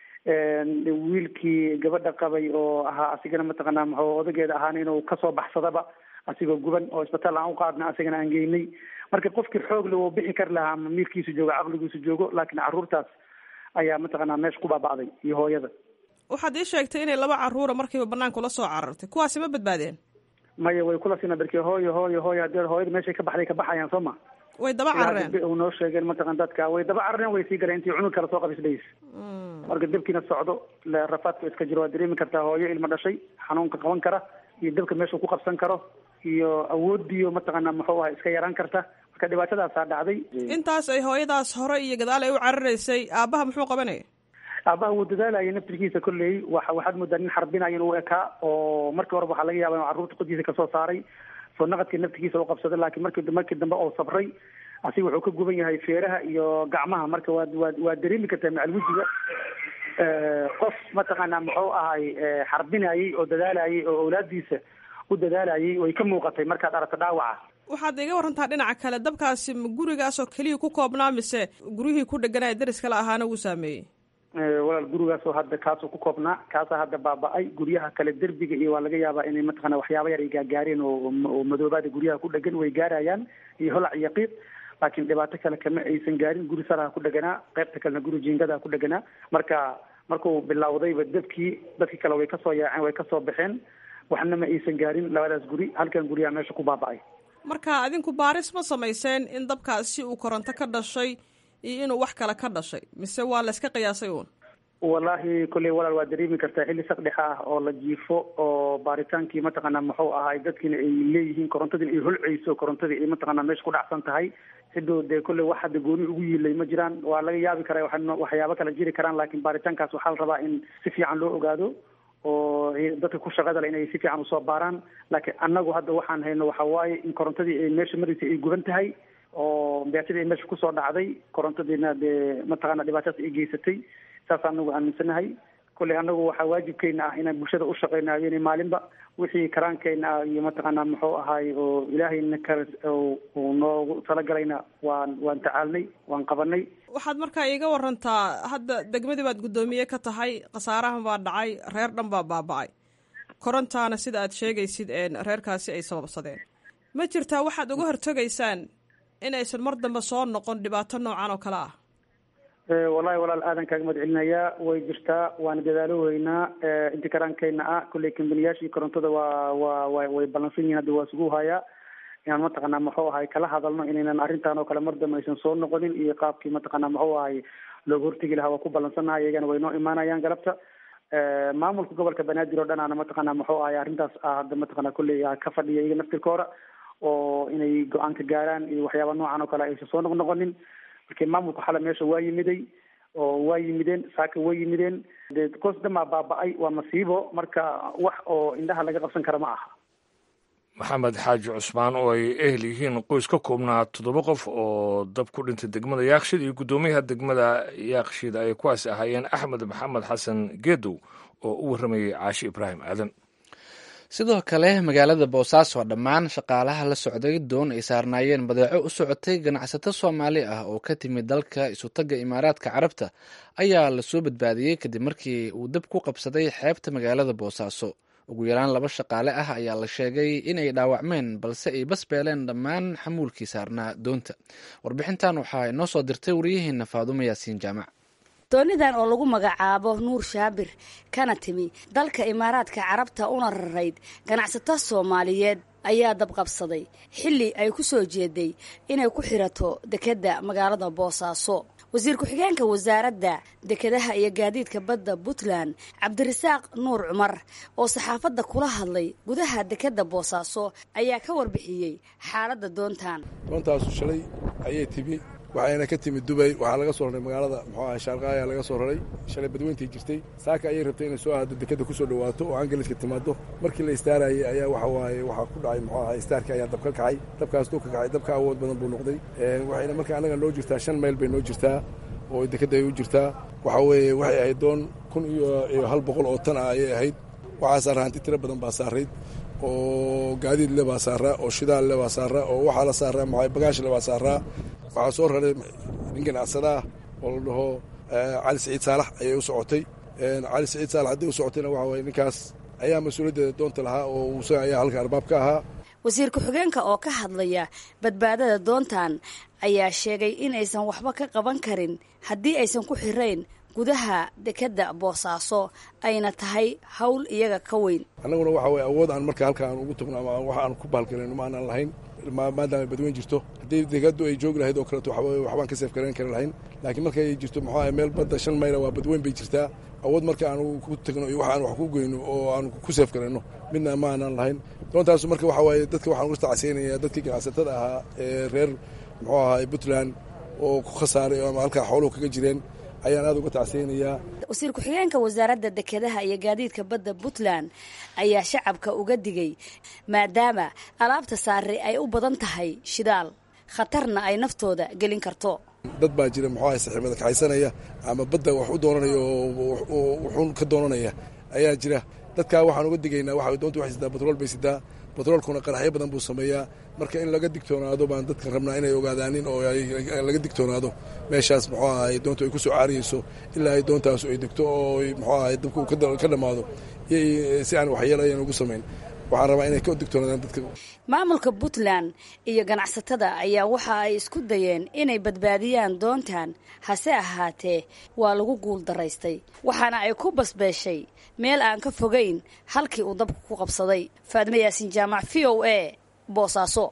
[SPEAKER 4] wiilkii gabadha qabay oo ahaa asigana mataqaanaa muxuu odageeda ahaan inuu kasoo baxsadaba asigoo guban oo isbitaal aan u qaadna asigana aan geynay marka qofkii xoogle wuu bixi kari lahaa ama miirkiisu joogo caqligiisu joogo laakiin carruurtaas ayaa mataqaanaa meesha ku baaba'day iyo hooyada
[SPEAKER 12] waxaad ii sheegtay inay laba carruura markiiba banaanka ula soo carartay kuwaasi ma badbaadeen
[SPEAKER 4] maya way kula sina berke hooyo hooyo hooyo hadee hooyada meeshay ka baxday ka baxayaan soo ma
[SPEAKER 12] way daba carareen
[SPEAKER 4] u noo sheegeen mataqan dadka way daba carareen way sii galeen intii cunug kala soo qabisdhays marka dabkiina socdo rafaadka iska jiro waad dareemi kartaa hooyo ilmo dhashay xanuunka qaban kara iyo dabka meesha ku qabsan karo iyo awoodiyo mataqaanaa muxuu aha iska yaraan karta marka dhibaatadaasaa dhacday
[SPEAKER 12] intaas ay hooyadaas hore iyo gadaal ay u cararaysay aabbaha muxuu qabanaya
[SPEAKER 4] aabaha wuu dadaalayay naftirkiisa kolley wa waxaad moodaa nin xarbinayo inuu ekaa oo markii horeba waxaa laga yaaba inuu carruurta qodiisa kasoo saaray soo naqadkii naftirkiisa u qabsaday laakiin markii markii dambe oo sabray asiga wuxuu ka guban yahay feeraha iyo gacmaha marka waad waad waad dareemi kartaa macal wejiga qof mataqaanaa muxuu ahay xarbinayay oo dadaalayay oo awlaadiisa u dadaalayay way ka muuqatay markaad aragto dhaawaca
[SPEAKER 12] waxaad iga warantaa dhinaca kale dabkaasi ma gurigaasoo keliya ku koobnaa mise guryihii ku dheganaya daris kale ahaana wuu saameeyey
[SPEAKER 4] walaal gurigaasoo hadda kaasoo ku koobnaa kaasaa hadda baaba-ay guryaha kale derbiga iyo waa laga yaabaa inay mataqana waxyaaba yar ay gaagaareen oo oo madoobaada guryaha ku dhegan way gaarayaan iyo holac iyo qiiq laakiin dhibaato kale kama aysan gaarin guri saraha ku dheganaa qaybta kalena guri jiingadaha ku dheganaa marka markuu bilowdayba dabkii dadkii kale way kasoo yaaceen way kasoo baxeen waxna ma aysan gaarin labadaas guri halkan guryaha meesha ku baaba-ay
[SPEAKER 12] marka adinku baaris ma samayseen in dabkaasi uu koronto ka dhashay iyo inuu wax kale ka dhashay mise waa layska qiyaasay uun
[SPEAKER 4] wallaahi kolley walaal waa dareemi kartaa xilli saqdhexa ah oo la jiifo oo baaritaankii mataqaanaa muxuu ahay dadkiina ay leeyihiin korontadina ay holceyso korontadii ay mataqaanaa meesha ku dhacsan tahay cidoo dee kolley wax hadda gooni ugu yiilay ma jiraan waa laga yaabi karaa waxyaabo kala jiri karaan laakiin baaritaankaas waxaa la rabaa in si fiican loo ogaado oo dadka ku shaqada le inay si fiican usoo baaraan laakiin annagu hadda waxaan hayno waxa waaye in korontadii ay meesha maraysay ay guban tahay oo beatadii ay meesha kusoo dhacday korontadiina dee mataqaana dhibaatadaas ay geysatay saas anagu aaminsanahay kolley anagu waxaa waajibkeena ah inaan bulshada u shaqeyna habeenay maalinba wixii karaankeena ah iyo mataqaana muxuu ahaay oo ilaahayna ka uu noogu talagalayna waan waan tacaalnay waan qabanay
[SPEAKER 12] waxaad markaa iiga warantaa hadda degmadii baad guddoomiye ka tahay khasaarahan baa dhacay reer dhan baa baaba-ay korontaana sida aad sheegaysid reerkaasi ay sababsadeen ma jirtaa waxaad uga hortegaysaan in aysan mar dambe soo noqon dhibaato noocan oo kale ah
[SPEAKER 4] wallahi walaal aadan kaaga mahad celinayaa way jirtaa waana dadaalo weynaa inti karaankeyna ah kolley kambaniyaashii korontada waa waa wa way ballansan yihin hadda waa isugu hayaa inaan mataqaanaa muxuu ahay kala hadalno inaynan arrintan oo kale mar dambe aysan soo noqonin iyo qaabkii mataqaanaa muxuu ahay looga hortegi lahaa waa ku ballansannahay iyagana way noo imaanayaan galabta maamulka gobolka banaadir oo dhan aana mataqaanaa muxuu ahay arrintaas ah hadda mataqaanaa kolley ka fadhiya iyaga naftirkooda oo inay go-aan ka gaaraan iyo waxyaaba noocan oo kale aysan soo noq noqonin markii maamulka xale meesha waa yimiday oo waa yimideen saaka way yimideen dee koos dhamaa baaba-ay waa masiibo marka wax oo indhaha laga qabsan kara ma aha
[SPEAKER 2] maxamed xaaji cusmaan oo ay ehel yihiin qoys ka koobnaa toddoba qof oo dab ku dhintay degmada yaakshid iyo guddoomiyaha degmada yaakshid ay kuwaas ahaayeen axmed maxamed xasan geedow oo u warramayay caashi ibraahim aadan
[SPEAKER 1] sidoo kale magaalada boosaaso dhammaan shaqaalaha la socday doon ay saarnaayeen badeeco u socotay ganacsato soomaali ah oo ka timid dalka isutagga imaaraadka carabta ayaa lasoo badbaadiyey kadib markii uu dab ku qabsaday xeebta magaalada boosaaso ugu yaraan laba shaqaale ah ayaa la sheegay inay dhaawacmeen balse ay basbeeleen dhammaan xamuulkii saarnaa doonta warbixintan waxaa inoo soo dirtay wariyaheena faadumo yaasiin jaamac
[SPEAKER 13] doonidan oo lagu magacaabo nuur shaabir kana timi dalka imaaraadka carabta una rarayd ganacsato soomaaliyeed ayaa dabqabsaday xilli ay ku soo jeeday inay ku xirato dekedda magaalada boosaaso wasiir ku-xigeenka wasaaradda dekedaha iyo gaadiidka badda puntland cabdirasaaq nuur cumar oo saxaafadda kula hadlay gudaha dekedda boosaaso ayaa ka warbixiyey xaaladda doontan
[SPEAKER 14] doontaasu shalay ayay timi waxayna ka timid dubay waxaa laga soo raray magaalada muxuu aha shaarqaaya laga soo raray shalay badweyntii jirtay saaka ayay rabtay inay soo aado dekeda kusoo dhawaato oo angaliska timaado markii la istaarayay ayaa waxa waaye waxaa ku dhacay muxuu aha istaarkii ayaa dab ka kacay dabkaas duu ka kacay dabka awood badan buu noqday waxayna marka annaga noo jirtaa shan mayl bay noo jirtaa oo dekeda ay u jirtaa waxa weeye waxay ahayd doon kun iyo iyo hal boqol oo tan ah ayay ahayd waxaa saaraa hanti tiro badan baa saarayd oo gaadiid le baa saaraa oo shidaal le baa saaraa oo waxaa la saaraa maxay bagaash le baa saaraa waxaa soo raray nin ganacsadaa oo la dhaho cali siciid saalax ayay u socotay cali siciid saalax hadday u socotayna waxa waye ninkaas ayaa mas-uuliyaddeeda doonta lahaa oo isaga ayaa halka arbaab ka ahaa
[SPEAKER 13] wasiir ku-xigeenka oo ka hadlaya badbaadada doontan ayaa sheegay in aysan waxba ka qaban karin haddii aysan ku xirayn gudaha dekedda boosaaso ayna tahay hawl iyaga ka weyn
[SPEAKER 14] annaguna waxa weye awood aan marka halka aan ugu tagno ama wax aan ku bahalgalayno ma aanan lahayn maadaama badweyn jirto haddii dekadu ay joogi lahayd oo kaleeto waxbaan ka seef garayn kari lahayn laakiin markay jirto muxuu ahay meel badda shan mayla waa badweyn bay jirtaa awood marka aan ku tagno iyo wax aan wax ku goyno oo aan ku seef garayno midna ma aanan lahayn doontaasu marka waxa waaye dadka waxaan uga tacsiinaya dadkii ganacsatada ahaa ee reer muxuu ahay puntland oo ku khasaaray ama halkaa xooluhu kaga jireen ayaan aada uga tacsiyeynayaa
[SPEAKER 13] wasiir ku-xigeenka wasaaradda dekedaha iyo gaadiidka badda puntland ayaa shacabka uga digay maadaama alaabta saare ay u badan tahay shidaal khatarna ay naftooda gelin karto
[SPEAKER 14] dad baa jira muxuu ahay saxiibada kaxaysanaya ama badda wax u doonanaya oo wuxuun ka doonanaya ayaa jira dadkaa waxaan uga digaynaa waxa doonta waxay sidaa batrool bay sidaa batroolkuna qaraxyo badan buu sameeyaa marka in laga digtoonaado baan dadka rabnaa inay ogaadaanin oo laga digtoonaado meeshaas muxuu ahay doontu ay ku soo caariyeyso ilaa ay doontaasu ay degto oo muxuu ahay dabku ka dhammaado si aan waxyeelo ayan ugu samayn waxaan rabaa inay ka digtoonaadaan dadka
[SPEAKER 13] maamulka puntland iyo ganacsatada ayaa waxa ay isku dayeen inay badbaadiyaan doontan hase ahaatee waa lagu guul daraystay waxaana ay ku basbeeshay meel aan ka fogayn halkii uu dabka ku qabsaday faadme yaasiin jaamac v o a boosaaso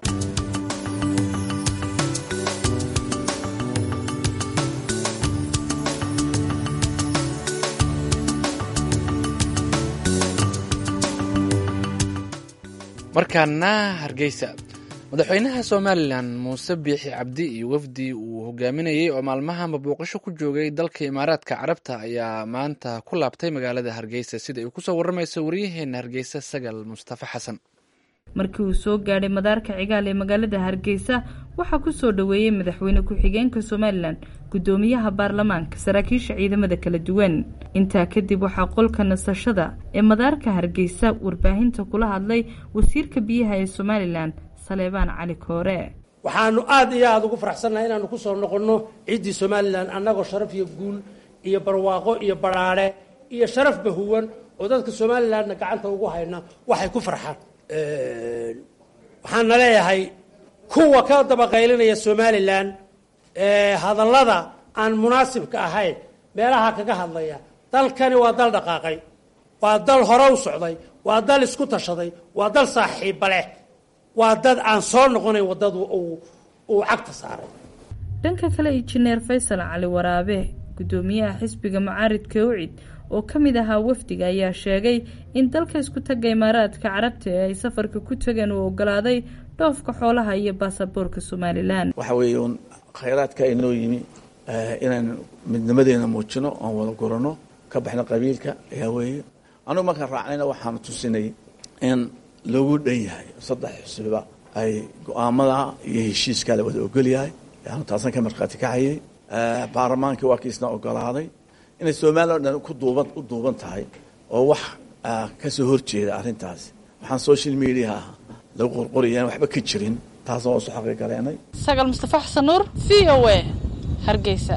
[SPEAKER 1] markaana hargeysa madaxweynaha somalilan muuse biixi cabdi iyo wafdi uu hogaaminayey oo maalmahanba booqasho ku joogay dalka imaaraadka carabta ayaa maanta ku laabtay magaalada hargeysa sida ay kusoo waramayso waryaheena hargeysa sagal mustafa xasan
[SPEAKER 15] markii uu soo gaadhay madaarka cigaal ee magaalada hargeysa waxaa ku soo dhoweeyey madaxweyne ku-xigeenka somalilan guddoomiyaha baarlamaanka saraakiisha ciidamada kala duwan intaa kadib waxaa qolka nasashada ee madaarka hargeysa warbaahinta kula hadlay wasiirka biyaha ee somalilan saleebaan cali koore
[SPEAKER 16] waxaanu aada iyo aada ugu faraxsannahay inaanu ku soo noqonno ciiddii somalilan annagoo sharaf iyo guul iyo barwaaqo iyo badhaadhe iyo sharafba huwan oo dadka somalilanna gacanta ugu hayna waxay ku farxaan waxaana leeyahay kuwa ka dabaqaylinaya somalilan hadallada aan munaasibka ahayn meelaha kaga hadlaya dalkani waa dal dhaqaaqay waa dal hore u socday waa dal isku tashaday waa dal saaxiibba leh waa dad aan soo noqonayn waddadu uu cagta saaray
[SPEAKER 15] dhanka kale injineer faysal cali waraabe guddoomiyaha xisbiga mucaaridka ucid oo ka mid ahaa wafdiga ayaa sheegay in dalka isku tagga imaaraadka carabta ee ay safarka ku tageen uu ogolaaday dhoofka xoolaha iyo baasaboorka somalilan
[SPEAKER 17] waxa weeye uun khayraadka inoo yimi inaan midnimadeena muujino oon wada gurano ka baxno qabiilka ayaa weeye anugu markaan raacnayna waxaanu tusinay in lagu dhan yahay saddex xusbiba ay go-aamada iyo heshiiskaa la wada ogol yahay yaanu taasan ka markhaati kacayay baarlamaankii waa kiisna ogolaaday inay somalilan o dhan ku duuban u duuban tahay oo wax ka soo horjeeda arrintaasi waxaan social mediaha lagu qorqorayaan waxba ka jirin taasna waa su xaqi galeenay
[SPEAKER 18] sagal mustafa xasan nuur v o a hargeysa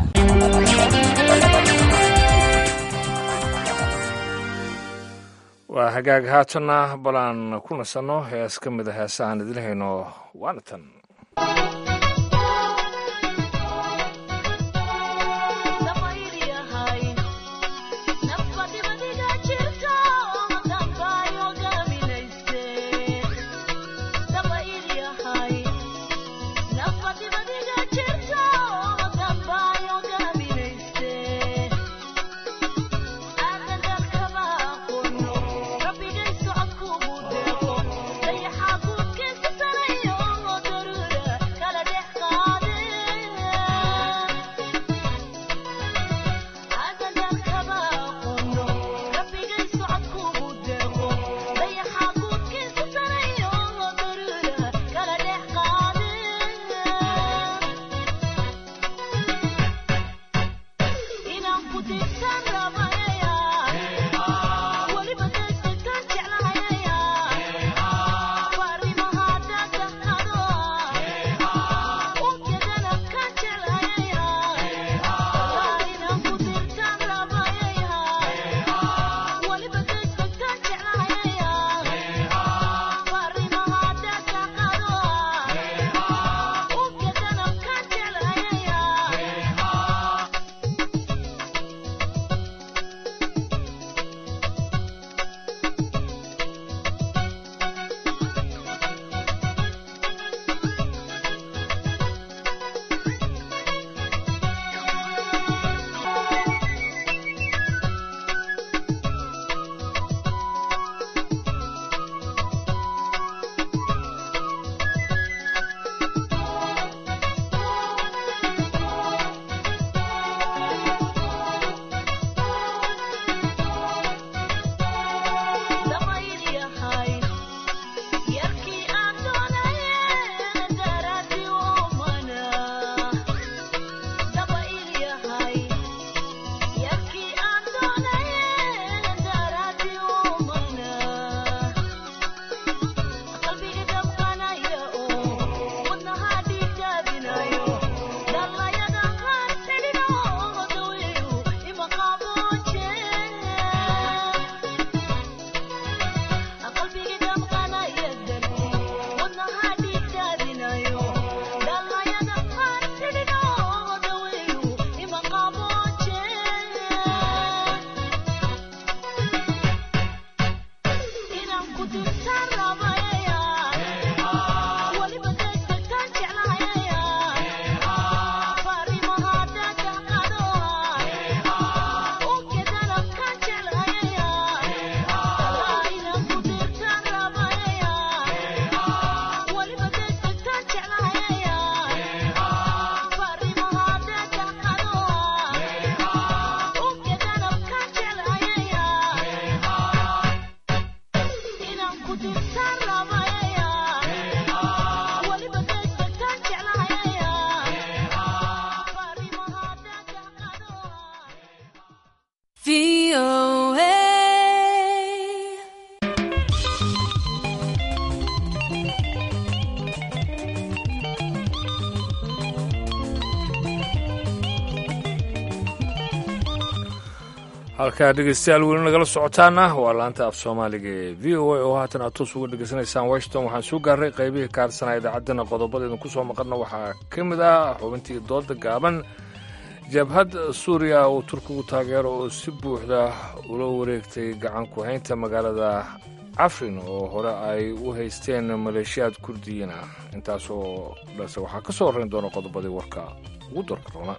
[SPEAKER 2] waa hagaag haatanna balaan ku nasanno hees ka mid a heesahaan idin hayno waana tan
[SPEAKER 19] Kala
[SPEAKER 2] halkaa dhegeystayaal weli nagala socotaana waa laanta af soomaaliga ee v o a oo haatan aad toos uga dhegeysanaysaan washington waxaan soo gaaray qaybihii kaarsanaa idaacaddana qodobada idinku soo maqanna waxaa ka mid ah xubintii dooda gaaban jabhad suuriya uu turkigu taageero oo si buuxda ula wareegtay gacan ku haynta magaalada cafrin oo hore ay u haysteen maleeshiyaad kurdiyiin ah intaasoo dhase waxaa ka soo horrayn doona qodobadii warka ugu doorka roona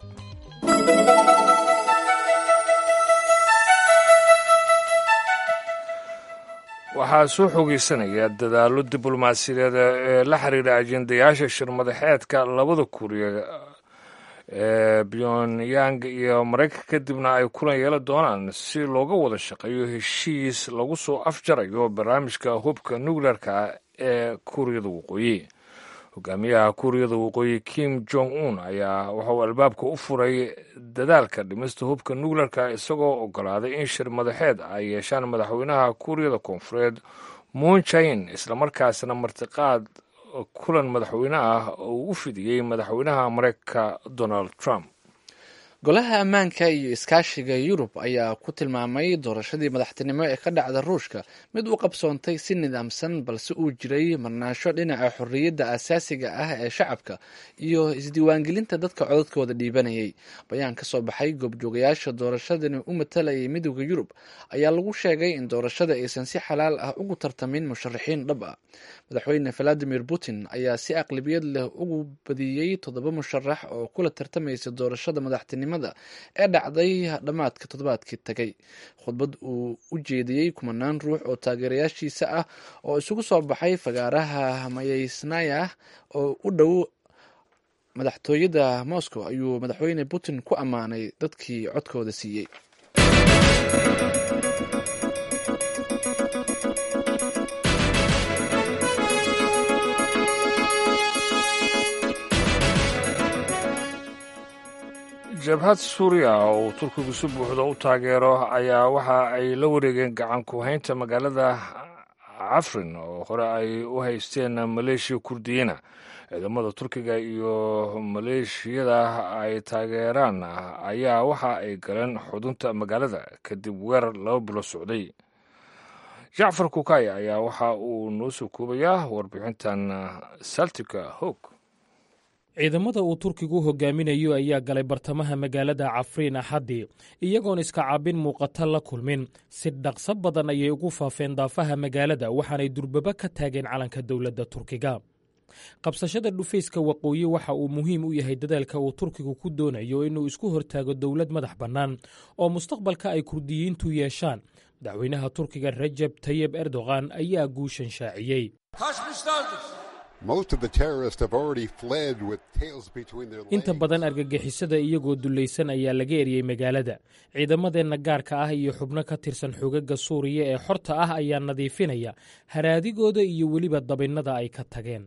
[SPEAKER 2] waxaa soo xoogeysanaya dadaallo diblomaasiyadeed ee la xiriira ajendayaasha shirmadaxeedka labada kuuriya ee pyongyang iyo maraykanka kadibna ay kulan yeelan doonaan si looga wada shaqeeyo heshiis lagu soo afjarayo barnaamijka hubka nukleerka ee kuuriyada waqooyi hogaamiyaha kuuriyada waqooyi kim jong un ayaa waxauu albaabka u furay dadaalka dhimista hubka nukleerka isagoo ogolaaday in shir madaxeed ay yeeshaan madaxweynaha kuuriyada koonfureed moon jain islamarkaasna martiqaad kulan madaxweyne ah oo u fidiyey madaxweynaha mareykanka donald trump
[SPEAKER 1] golaha ammaanka iyo iskaashiga yurub ayaa ku tilmaamay doorashadii madaxtinimo ee ka dhacda ruushka mid u qabsoontay si nidaamsan balse uu jiray marnaasho dhinaca xorriyadda asaasiga ah ee shacabka iyo isdiiwaangelinta dadka codadkooda dhiibanayay bayaan ka soo baxay goobjoogayaasha doorashadani u matalayay midooda yurub ayaa lagu sheegay in doorashada aysan si xalaal ah ugu tartamin musharaxiin dhab ah madaxweyne valadimir putin ayaa si aqlabiyad leh ugu badiyey toddoba musharax oo kula tartamaysa doorashada madaxtinimo ee dhacday dhammaadka toddobaadkii tagay khudbad uu u jeediyey kumanaan ruux oo taageerayaashiisa ah oo isugu soo baxay fagaaraha mayeysnaya oo u dhow madaxtooyada moscow ayuu madaxweyne putin ku ammaanay dadkii codkooda siiyey
[SPEAKER 2] jabhad suuriya oo uu turkigu si buuxda u taageero ayaa waxa ay la wareegeen gacan ku haynta magaalada cafrin oo hore ay u haysteen maleeshiya kurdiyiina ciidamada turkiga iyo maleeshiyada ay taageeraan ayaa waxa ay galeen xudunta magaalada kadib weerar laba bilo socday jacfar kukay ayaa waxa uu noo soo koobayaa warbixintan saltika hog
[SPEAKER 19] ciidamada uu turkigu hogaaminayo ayaa galay bartamaha magaalada cafriin axaddii iyagoon iska caabin muuqata la kulmin si dhaqso badan ayay ugu faafeen daafaha magaalada waxaanay durbaba ka taageen calanka dowladda turkiga qabsashada dhufayska waqooyi waxa uu muhiim u yahay dadaalka uu turkigu ku doonayo inuu isku hortaago dowlad madax bannaan oo mustaqbalka ay kurdiyiintu yeeshaan madaxweynaha turkiga rajab tayib erdogan ayaa guushan shaaciyey inta badan argagixisada iyagoo dullaysan ayaa laga eriyey magaalada ciidamadeenna gaarka ah iyo xubno ka tirsan xoogagga suuriya ee xorta ah ayaa nadiifinaya haraadigooda iyo weliba dabinnada ay ka tageen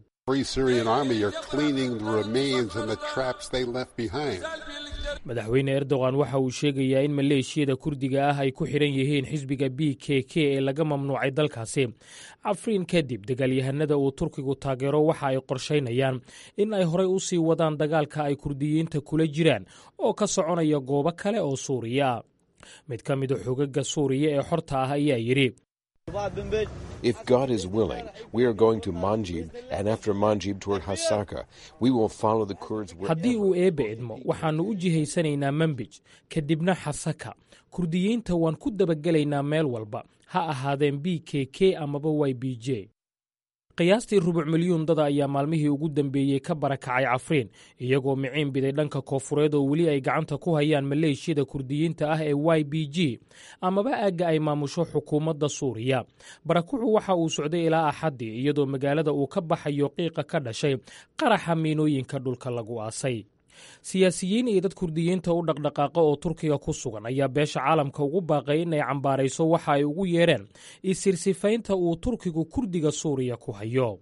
[SPEAKER 19] madaxweyne erdogan waxa uu sheegayaa in maleeshiyada kurdiga ah ay ku xidhan yihiin xisbiga b k k ee laga mamnuucay dalkaasi cafriin kadib dagaalyahanada uu turkigu taageero waxa ay qorshaynayaan in ay horey u sii wadaan dagaalka ay kurdiyiinta kula jiraan oo ka soconaya goobo kale oo suuriya mid ka mida xoogagga suuriya ee xorta ah ayaa yidhi
[SPEAKER 20] If God is willing, we are going to Manjib, and after Manjib toward Hasaka. We will follow the Kurds.
[SPEAKER 19] haddii uu eebbe idmo waxaannu u jihaysanaynaa manbij kadibna xasaka kurdiyiinta waan ku dabagelaynaa meel walba ha ahaadeen b k k amaba y b j qiyaastii rubuc milyuun dada ayaa maalmihii ugu dambeeyey ka barakacay cafriin iyagoo miciin biday dhanka koofureed oo weli ay gacanta ku hayaan maleeshiyada kurdiyiinta ah ee y b g amaba aagga ay maamusho xukuumadda suuriya barakucu waxa uu socday ilaa axaddii iyadoo magaalada uu ka baxayo qiiqa ka dhashay qaraxa miinooyinka dhulka lagu aasay siyaasiyiin iyo dad kurdiyiinta u dhaqdhaqaaqa oo turkiga ku sugan ayaa beesha caalamka ugu baaqay inay cambaarayso waxa ay ugu yeedheen isirsifaynta uu turkigu kurdiga suuriya ku hayo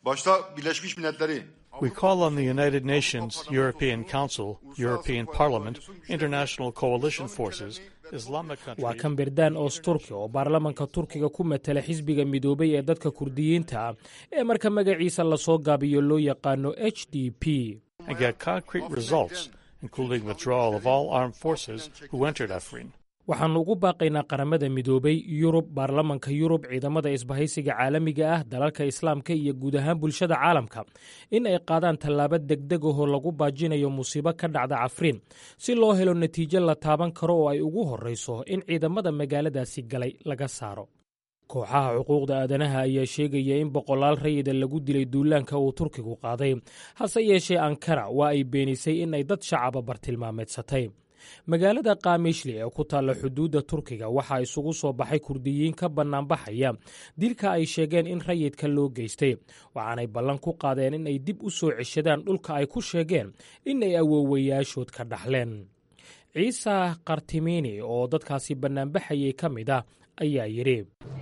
[SPEAKER 21] We call on the United Nations, European Council, European Parliament, International Coalition Forces, Islamic countries.
[SPEAKER 19] waa kan berdaan oos turki oo baarlamanka turkiga ku matala xisbiga midoobay ee dadka kurdiyiinta ah ee marka magaciisa lasoo gaabiyo loo yaqaano h d p
[SPEAKER 21] and get concrete results, including withdrawal of all armed forces who entered Afrin.
[SPEAKER 19] waxaannu ugu baaqaynaa qaramada midoobay yurub baarlamanka yurub ciidamada isbahaysiga caalamiga ah dalalka islaamka iyo guud ahaan bulshada caalamka in ay qaadaan tallaabo degdeg ahoo lagu baajinayo musiibo ka dhacda cafriin si loo helo natiijo la taaban karo oo ay ugu horrayso in ciidamada magaaladaasi galay laga saaro kooxaha xuquuqda aadanaha ayaa sheegaya in boqolaal rayida lagu dilay duulaanka uu turkigu qaaday hase yeeshee ankara waa ay beenisay in ay dad shacaba bartilmaameedsatay magaalada kaamishli ee ku taalla xuduudda turkiga waxaa isugu soo baxay kurdiyiin ka bannaanbaxaya dilka ay sheegeen in rayidka loo geystay waxaanay ballan ku qaadeen in ay dib u soo ceshadaan dhulka ay ku sheegeen in ay awoowayaashood ka dhaxleen ciise kartimini oo dadkaasi bannaanbaxayay ka mid ah ayaa yidhi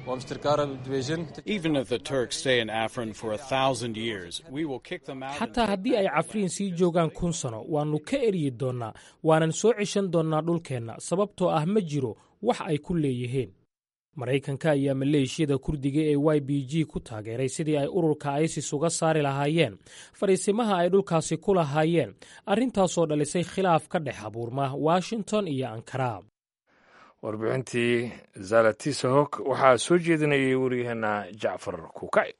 [SPEAKER 19] xataa haddii ay cafriin sii joogaan kun sano waannu ka eryi doonnaa waanan soo ceshan doonnaa dhulkeenna sababtoo ah ma jiro wax ay ku leeyihiin maraykanka ayaa maleeshiyada kurdiga ee y b g ku taageeray sidii ay ururka isis uga saari lahaayeen fadhiisimaha ay dhulkaasi ku lahaayeen arrintaasoo dhalisay khilaaf ka dhex abuurma washington iyo ankara
[SPEAKER 2] warbixintii zalatisahok waxaa soo jeedinayay waryaheena jacfar kukay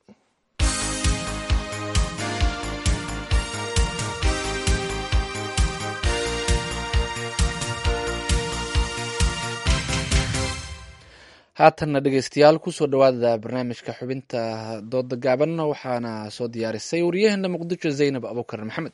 [SPEAKER 1] haatanna dhegeystayaal kusoo dhowaada barnaamijka xubinta dooda gaaban waxaana soo diyaarisay waryaheena muqdisho zaynab abukar maxamed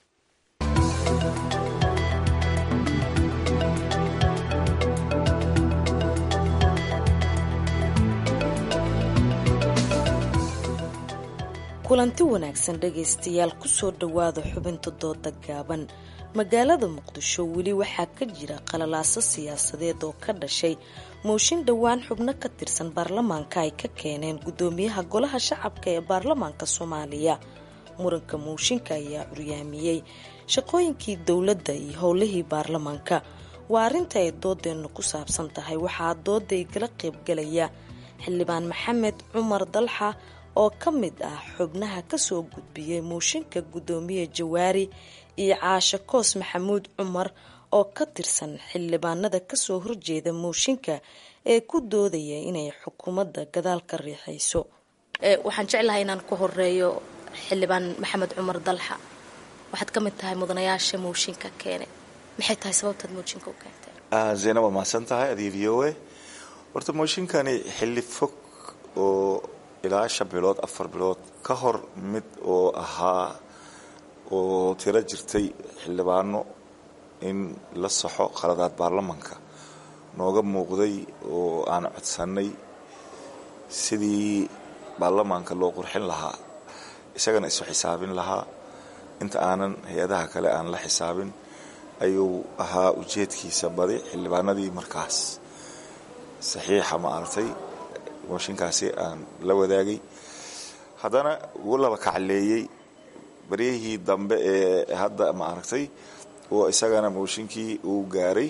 [SPEAKER 3] kulanti wanaagsan dhegaystayaal kusoo dhowaada xubinta dooda gaaban magaalada muqdisho weli waxaa ka jira qalalaaso siyaasadeed oo ka dhashay mooshin dhowaan xubno ka tirsan baarlamaanka ay ka keeneen guddoomiyaha golaha shacabka ee baarlamaanka soomaaliya muranka mooshinka ayaa curyaamiyey shaqooyinkii dowladda iyo howlihii baarlamaanka waa arrinta ay doodeennu ku saabsan tahay waxaa dooda igala qaybgalaya xildhibaan maxamed cumar dalxa oo ka mid ah xubnaha kasoo gudbiyey mooshinka guddoomiye jawaari iyo caashe koos maxamuud cumar oo ka tirsan xildhibaanada kasoo horjeeda mooshinka ee ku doodaya inay xukuumadda gadaal ka riixayso waxaan jeclahay inaan ku horeeyo xildhibaan maxamed cumar dalxa waxaad ka mid tahay mudanayaasha mooshinka keenay maxay tahay sababtaad mooshinka u keentay
[SPEAKER 22] zaynab waa mahadsan tahay adiga v o a horta mooshinkani xilli fog oo ilaa shan bilood afar bilood ka hor mid oo ahaa oo tiro jirtay xildhibaano in la saxo qaladaad baarlamanka nooga muuqday oo aan codsannay sidii baarlamaanka loo qurxin lahaa isagana isu xisaabin lahaa inta aanan hay-adaha kale aan la xisaabin ayuu ahaa ujeedkiisa badi xildhibaanadii markaas saxiixa ma aragtay mooshinkaasi aan la wadaagay haddana wuu laba kacleeyey baryahii dambe ee hadda ma aragtay oo isagana mooshinkii uu gaaray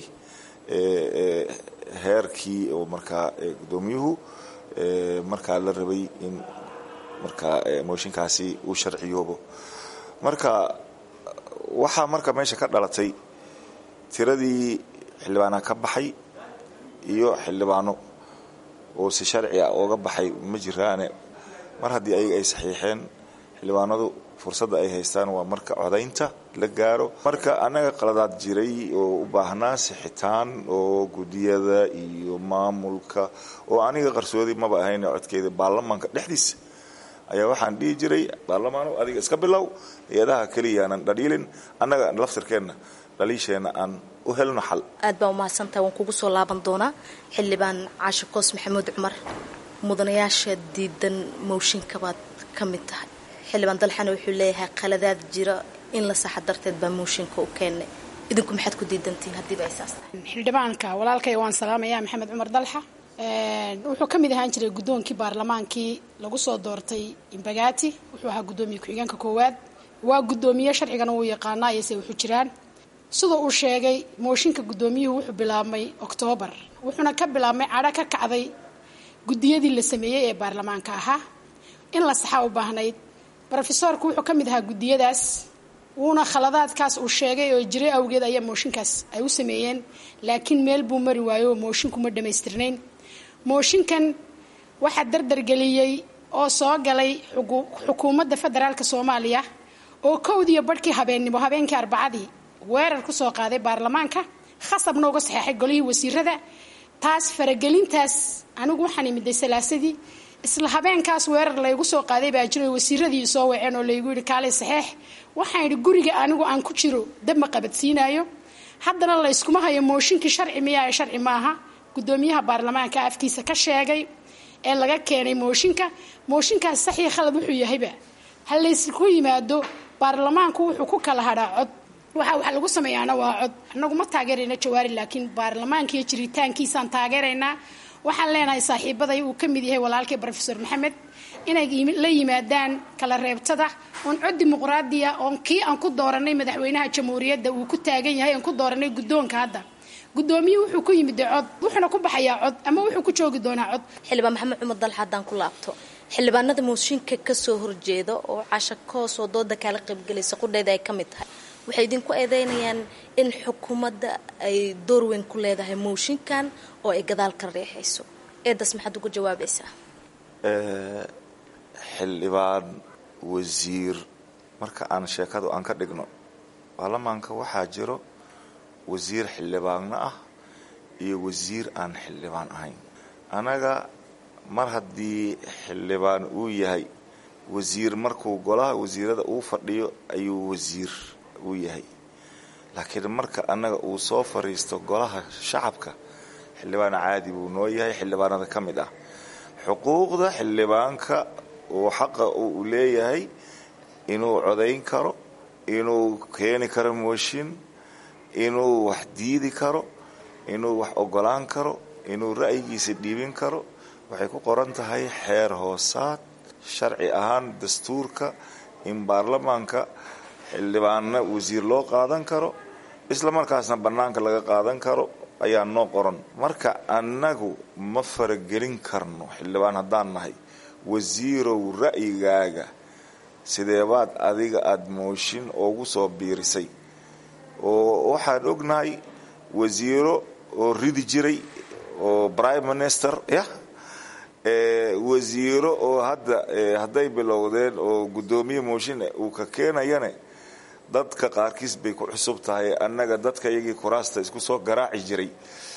[SPEAKER 22] heerkii oo markaa guddoomiyuhu markaa la rabay in markaa mooshinkaasi uu sharciyoobo marka waxaa marka meesha ka dhalatay tiradii xildhibaana ka baxay iyo xildhibaano oo si sharci ah ooga baxay ma jiraane mar haddii ayaga ay saxiixeen xildhibaanadu fursadda ay haystaan waa marka codaynta la gaaro marka annaga qaladaad jiray oo u baahnaa sixitaan oo gudiyada iyo maamulka oo aniga qarsoodi maba ahayn codkeeda baarlamaanka dhexdiisa ayaa waxaan dhihi jiray baarlamaano adiga iska bilow hay-adaha keliyaanan dhadhiilin annaga laftirkeenna dhaliisheenna aan u helno xal
[SPEAKER 3] aad baa umahadsantahay waan kugu soo laaban doonaa xildhibaan caashe koos maxamuud cumar mudanayaasha diidan mooshinka baad ka mid tahay xildhibaan dalxana wuxuu leeyahay qaladaad jira in la saxa darteed baa mooshinka u keennay idinku maxaad ku diidantihiin haddiiba ay saas tahay
[SPEAKER 23] xildhibaanka walaalkay waan salaamayaa maxamed cumar dalxa wuxuu ka mid ahaan jiray guddoonkii baarlamaankii lagu soo doortay imbagaati wuxuu ahaa guddoomiye ku-xigeenka koowaad waa guddoomiye sharcigana wuu yaqaanaa iyose wuxuu jiraan sida uu sheegay mooshinka guddoomiyuhu wuxuu bilaabmay oktoobar wuxuuna ka bilaabmay cadho ka kacday guddiyadii la sameeyey ee baarlamaanka ahaa in la saxa u baahnayd rofesoorku wuxuu ka mid ahaa guddiyadaas wuuna khaladaadkaas uu sheegay oo jiray awgeed ayaa mooshinkaas ay u sameeyeen laakiin meel buu mari waayo oo moshinku ma dhammaystirnayn mooshinkan waxaa dardargeliyey oo soo galay xukuumadda federaalk soomaaliya oo kowdiiyo barhkii habeennimo habeenkii arbacadii weerar ku soo qaaday baarlamaanka khasabna uga saxeexay golihii wasiirada taas faragelintaas anigu waxaan imiday salaasadii isla habeenkaas weerar laygu soo qaaday baa jiro wasiiradii soo waceen oo laygu yidhi kaalay saxeex waxaan yidhi guriga anigu aan ku jiro dab ma qabadsiinayo haddana layskuma hayo mooshinkii sharci miyaa ee sharci maaha guddoomiyaha baarlamaanka afkiisa ka sheegay ee laga keenay mooshinka mooshinkaas saxii khalad wuxuu yahayba ha laysku yimaado baarlamaanku wuxuu ku kala hadhaa cod waxa wax lagu sameeyaana waa cod annagu ma taageerayna jawaari laakiin baarlamaankiiyo jiritaankiisaan taageeraynaa waxaan leenahay saaxiibaday uu ka mid yahay walaalkii rofesor maxamed inay la yimaadaan kala reebtada oon cod dimuqraadiya oon kii aan ku dooranay madaxweynaha jamhuuriyadda uu ku taagan yahay aan ku dooranay guddoonka hadda guddoomiyuhu wuxuu ku yimid cod wuxuuna ku baxayaa cod ama wuxuu ku joogi doonaa cod
[SPEAKER 3] xildhibaan maxamed cumar dalxa haddaan ku laabto xildhibaanada mooshinka kasoo horjeeda oo casha koos oo dooda kaala qaybgelaysa qudheeda ay ka mid tahay waxay idinku eedeynayaan in xukuumadda ay door weyn ku leedahay mooshinkan oo ay gadaal ka riixayso eedaas maxaad ugu jawaabaysaa
[SPEAKER 22] xildhibaan wasiir marka aan sheekadu aan ka dhigno baarlamaanka waxaa jiro wasiir xildhibaanna ah iyo wasiir aan xildhibaan ahayn anaga mar haddii xildhibaan uu yahay wasiir markuu golaha wasiirada uu fadhiyo ayuu wasiir uu yahay laakiin marka annaga uu soo fadhiisto golaha shacabka xildhibaan caadi buu noo yahay xildhibaanada ka mid ah xuquuqda xildhibaanka oo xaqa uu leeyahay inuu codayn karo inuu keeni karo mooshin inuu wax diidi karo inuu wax ogolaan karo inuu ra'yigiisa dhiibin karo waxay ku qoran tahay xeer hoosaad sharci ahaan dastuurka in baarlamaanka xildhibaanna wasiir loo qaadan karo isla markaasna bannaanka laga qaadan karo ayaa noo qoran marka annagu ma faragelin karno xildhibaan haddaan nahay wasiirow ra'yigaaga sideebaad adiga aada mooshin oogu soo biirisay oo waxaan ognahay wasiiro oo ridi jiray oo prime minister yah wasiiro oo hadda hadday bilowdeen oo guddoomiye mooshin uu ka keenayane dadka qaarkiis bay ku cusub tahay annaga dadka iyagii kuraasta isku soo garaaci jiray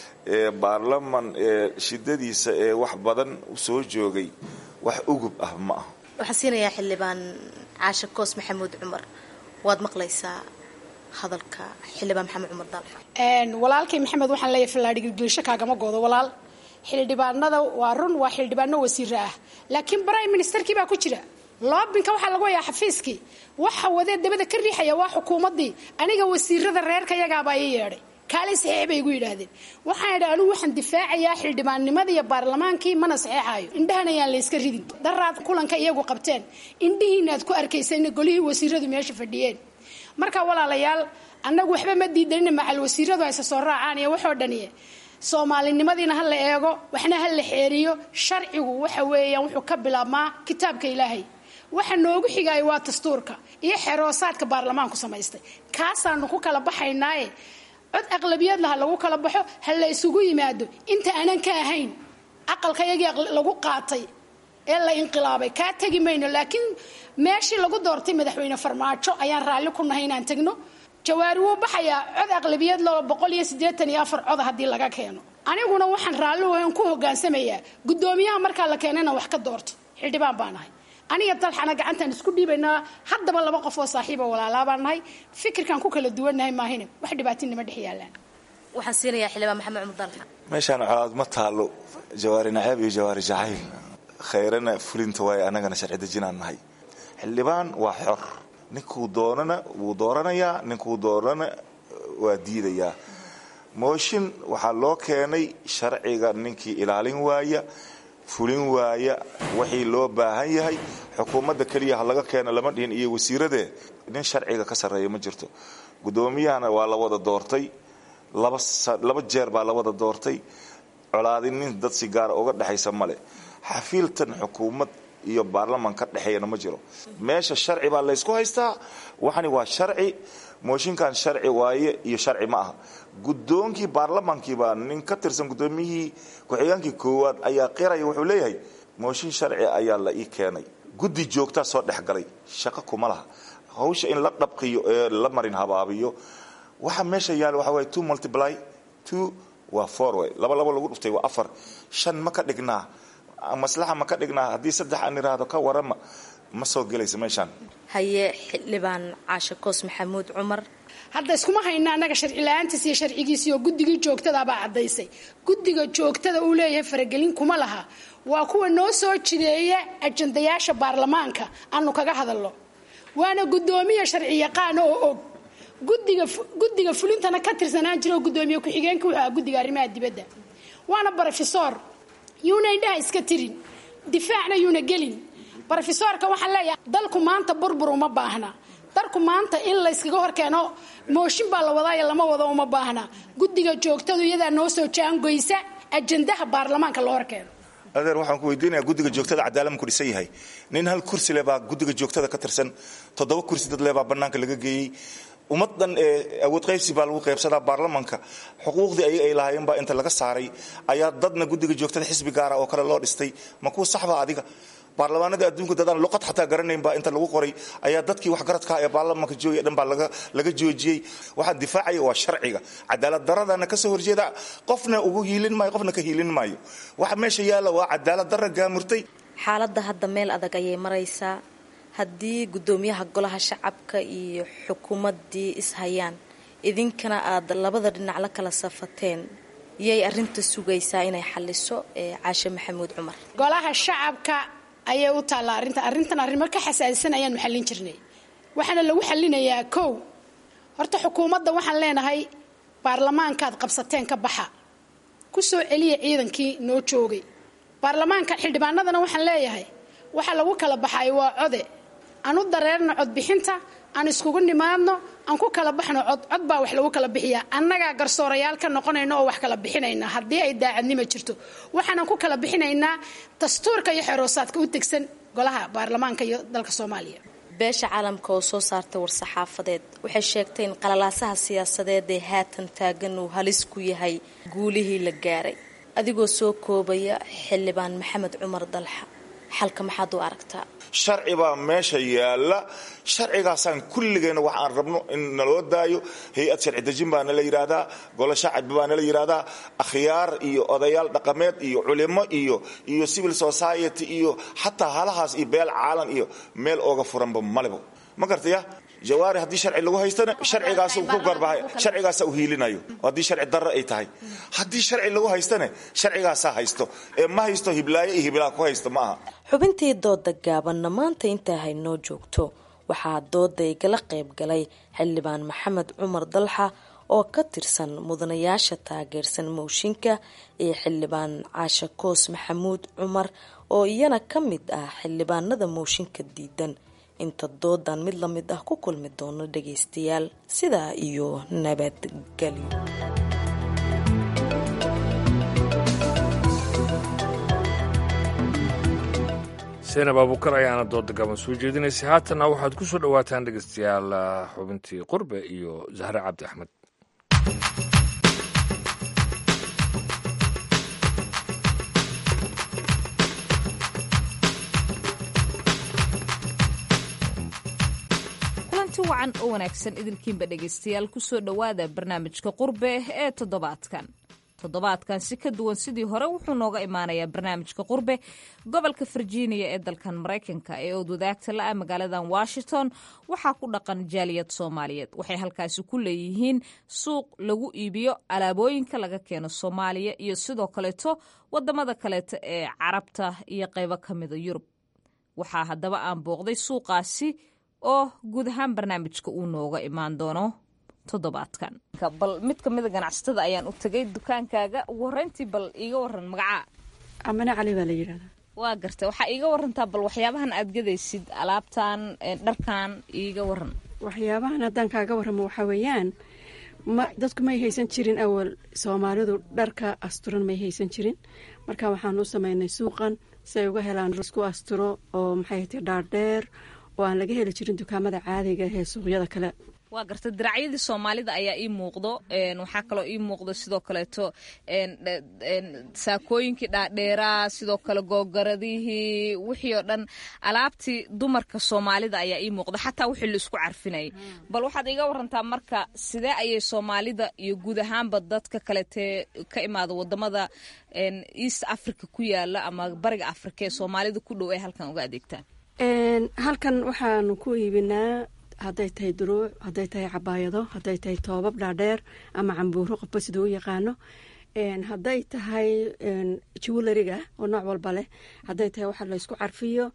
[SPEAKER 22] ee baarlaman ee shidadiisa ee wax badan usoo joogay wax ugub ah ma ah
[SPEAKER 3] waxaan siinayaa xildhibaan caashe koos maxamuud cumar waad maqlaysaa hadalka xildhibaan maxamed cumar dalxa
[SPEAKER 23] walaalkay maxamed waxaan leeyahay fallaadhigilgilisho kaagama goodo walaal xildhibaanada waa run waa xildhibaano wasiiro ah laakiin prime ministerkii baa ku jira loobinka waxaa lagu hayaa xafiiskii waxa wadee dabada ka riixaya waa xukuumaddii aniga wasiirada reerka yagaabaa ii yeedhay kaalay saxiix bay igu yidhaahdeen waxaan idhi anigu waxaan difaacayaa xildhibaannimada iyo baarlamaankii mana saxeexaayo indhahan ayaan layska ridin daraad kulanka iyagu qabteen indhihiinaad ku arkaysa golihii wasiiradu meesha fadhiyeen marka walaalayaal annagu waxba ma diidanina macal wasiiradu hayse soo raacaan iyo waxoo dhaniye soomaalinimadiina ha la eego waxna ha la xeeriyo sharcigu waxa weeyaan wuxuu ka bilaabmaa kitaabka ilaahay waxa noogu xigaayo waa dastuurka iyo xeroosaadka baarlamaanku samaystay kaasaanu ku kala baxaynaaye cod aqlabiyad laha lagu kala baxo ha la isugu yimaado inta aanan ka ahayn aqalka yagii lagu qaatay ee la inqilaabay kaa tegi mayno laakiin meeshii lagu doortay madaxweyne farmaajo ayaan raalli ku nahay inaan tegno jawaari wuu baxayaa cod aqlabiyad loo boqol iyo siddeetan iyo afar coda haddii laga keeno aniguna waxaan raalli wayn ku hogaansamayaa guddoomiyaha markaa la keena inaan wax ka doorto xildhibaan baa nahay aniga dalxana gacantaan isku dhiibaynaa haddaba laba qof oo saaxiiba walaalaa baan nahay fikirkaan ku kala duwannahay maahine wax dhibaatinima dhex yaallaan
[SPEAKER 3] waxaan siinayaa xildhibaan maxamed cumar dalxa
[SPEAKER 22] meeshaan colaad ma taalo jawaari naceeb iyo jawaari jacayl khayrana fulinta waaye annagana sharci dejinaan nahay xildhibaan waa xor ninkuu doonana wuu dooranayaa ninkuu doonana waa diidayaa mooshin waxaa loo keenay sharciga ninkii ilaalin waaya fulin waaya wixii loo baahan yahay xukuumadda keliya ha laga keeno lama dhihin iyo wasiiradee nin sharciga ka sarreeya ma jirto guddoomiyahana waa la wada doortay laba jeer baa la wada doortay colaadin nin dad si gaara uga dhexaysa male xafiiltan xukuumad iyo baarlaman ka dhexeeyana ma jiro meesha sharci baa laysku haystaa waxani waa sharci mooshinkan sharci waaye iyo sharci ma aha guddoonkii baarlamankiibaa nin ka tirsan guddoomiyihii ku-xigeenkii koowaad ayaa qiraya wuxuu leeyahay mooshin sharci ayaa la ii keenay guddi joogtaa soo dhex galay shaqo kuma laha hawsha in la dhabqiyo ee la marin habaabiyo waxa meesha yaala waxa waye two multiply two waa four way laba laba lagu dhuftay waa afar shan ma ka dhignaa maslaxa ma ka dhignaa haddii saddex aan iraahdo ka warama ma soo gelaysa meeshaan
[SPEAKER 3] haye xildhibaan caashe koos maxamuud cumar
[SPEAKER 23] hadda iskuma hayna annaga sharci la-aantiis iyo sharcigiisii oo guddigii joogtadaabaa caddaysay guddiga joogtada uu leeyahay faragelin kuma laha waa kuwa noo soo jideeya ajandayaasha baarlamaanka aanu kaga hadalno waana guddoomiya sharci yaqaana oo og gudiga guddiga fulintana ka tirsanaan jira oo guddoomiye ku-xigeenka wuxuu aha guddiga arrimaha dibadda waana brofesor yuuna indhaha iska tirin difaacna yuuna gelin brofesorka waxaan leeyahay dalku maanta burbur uma baahna dalku maanta in layskaga horkeeno mooshin baa la wadaayo lama wado uma baahna guddiga joogtadu iyadaa noo soo jaangoysa ajandaha baarlamaanka loo horkeeno
[SPEAKER 22] adeer waxaan ku weydiinayaa guddiga joogtada cadaalad ku dhisan yahay nin hal kursi le baa guddiga joogtada ka tirsan toddoba kursi dad le baa bannaanka laga geeyey ummaddan ee awood qaybsi baa lagu qaybsadaa baarlamanka xuquuqdii ayaga ay lahaayeen baa inta laga saaray ayaa dadna guddiga joogtada xisbi gaara oo kale loo dhistay ma kuwa saxba adiga baarlamaanada adduunka dadaan luqad xataa garanayn baa inta lagu qoray ayaa dadkii waxgaradka ee baarlamanka joogaya dhan baa laga joojiyey waxaan difaacaya waa sharciga cadaalad daradana ka soo horjeeda qofna ugu hiilin maayo qofna ka hiilin maayo waxa meesha yaalla waa cadaalad dara gaamurtay
[SPEAKER 3] xaaladda hadda meel adag ayay maraysaa haddii guddoomiyaha golaha shacabka iyo xukuumaddii ishayaan idinkana aad labada dhinac la kala safateen yay arinta sugaysaa inay xaliso ee caashe maxamuud cumar
[SPEAKER 23] golaha shacabka ayay u taallaa arrinta arrintan arrimo ka xasaasisan ayaanu xallin jirnay waxaana lagu xallinayaa kow horta xukuumadda waxaan leenahay baarlamaankaad qabsateen ka baxa ku soo celiya ciidankii noo joogay baarlamaanka xildhibaanadana waxaan leeyahay waxa lagu kala baxay waa code aan u dareerno codbixinta aan iskugu nimaadno aan ku kala baxno cod cod baa wax lagu kala bixiyaa annagaa garsoorayaal ka noqonayna oo wax kala bixinayna haddii ay daacadnimo jirto waxaanan ku kala bixinaynaa dastuurka iyo xeroosaadka u tegsan golaha baarlamaanka iyo dalka soomaaliya
[SPEAKER 3] beesha caalamka oo soo saartay war-saxaafadeed waxay sheegtay in qalalaasaha siyaasadeed ee haatan taagan uu halis ku yahay guulihii la gaaray adigoo soo koobaya xildhibaan maxamed cumar dalxa xalka maxaad u aragtaa
[SPEAKER 22] sharci baa meesha yaalla sharcigaasaan kulligeena wax aan rabno in naloo daayo hay-ad sharci dejin baa nala yidhaahdaa golo shacbi baa nala yidhaahdaa akhyaar iyo odayaal dhaqameed iyo culimo iyo iyo civil society iyo xataa halahaas iyo beel caalan iyo meel ooga furanba malebo ma gartaya jawaari haddii sharci lagu haystana sharcigaas ku garbahay sharcigaasa u hiilinayo haddii sharci darro ay tahay haddii sharci lagu haystana sharcigaasaa haysto ee ma haysto hiblaayo iyo hiblaa ku haysto ma aha
[SPEAKER 3] xubintii dooda gaabanna maanta intaa haynoo joogto waxaa dooda igala qayb galay xildhibaan maxamed cumar dalxa oo ka tirsan mudanayaasha taageersan mooshinka iyo xildhibaan caashe koos maxamuud cumar oo iyana ka mid ah xildhibaanada mooshinka diidan inta doodan mid la mid ah ku kulmi doono dhagaystayaal sidaa iyo nabadgelyo
[SPEAKER 2] seenab abuukar ayaana dooda gaban soo jeedinaysay haatanna waxaad ku soo dhowaataan dhegaystayaal xubintii qurbe iyo zahre cabdi axmed
[SPEAKER 6] kulanti wacan oo wanaagsan idilkiinba dhegaystayaal kusoo dhowaada barnaamijka qurbe ee toddobaadkan toddobaadkan si ka duwan sidii hore wuxuu nooga imaanayaa barnaamijka qurbe gobolka virginia ee dalkan maraykanka ee ood wadaagta la-a magaaladan washington waxaa ku dhaqan jaaliyad soomaaliyeed waxay halkaasi ku leeyihiin suuq lagu iibiyo alaabooyinka laga keeno soomaaliya iyo sidoo kaleeto wadamada kaleeto ee carabta iyo qeybo kamida yurub waxaa haddaba aan booqday suuqaasi oo guud ahaan barnaamijka uu nooga imaan doono toddobaadkan bal mid kamida ganacsatada ayaan u tagay dukaankaaga ugu horeyntii bal iiga waran magacaa
[SPEAKER 7] amane cali baa la yidhahdaa
[SPEAKER 6] waa gartay waxaa iiga warantaa bal waxyaabahan aad gadaysid alaabtan dharkan iiga waran
[SPEAKER 7] waxyaabahan haddaan kaaga warramo waxaa weeyaan ma dadku may haysan jirin awal soomaalidu dharka asturan may haysan jirin marka waxaan u sameynay suuqan si ay uga helaan isku asturo oo maxay tahay dhaardheer oo aan laga heli jirin dukaamada caadiga ee suuqyada kale
[SPEAKER 6] waa garta diracyadii soomaalida ayaa ii muuqdo waxaa kaloo ii muuqdo sidoo kaleeto saakooyinkii dhaadheeraa sidoo kale googaradihii wixii oo dhan alaabtii dumarka soomaalida ayaa ii muuqda xataa wixii laisku carfinayay bal waxaad iga warantaa marka sidee ayay soomaalida iyo guud ahaanba dadka kaletee ka imaada wadamada east africa ku yaala ama bariga africa ee soomaalida ku dhow ay halkan uga adeegtaan
[SPEAKER 7] halkan waxaanu ku iibinaa hadday tahay duruuc hadday tahay cabaayado hadday tahay toobab dhaadheer ama cambuuro qofba siduu u yaqaano hadday tahay jewelariga oo nooc walba leh hadday tahay waxa laysku carfiyo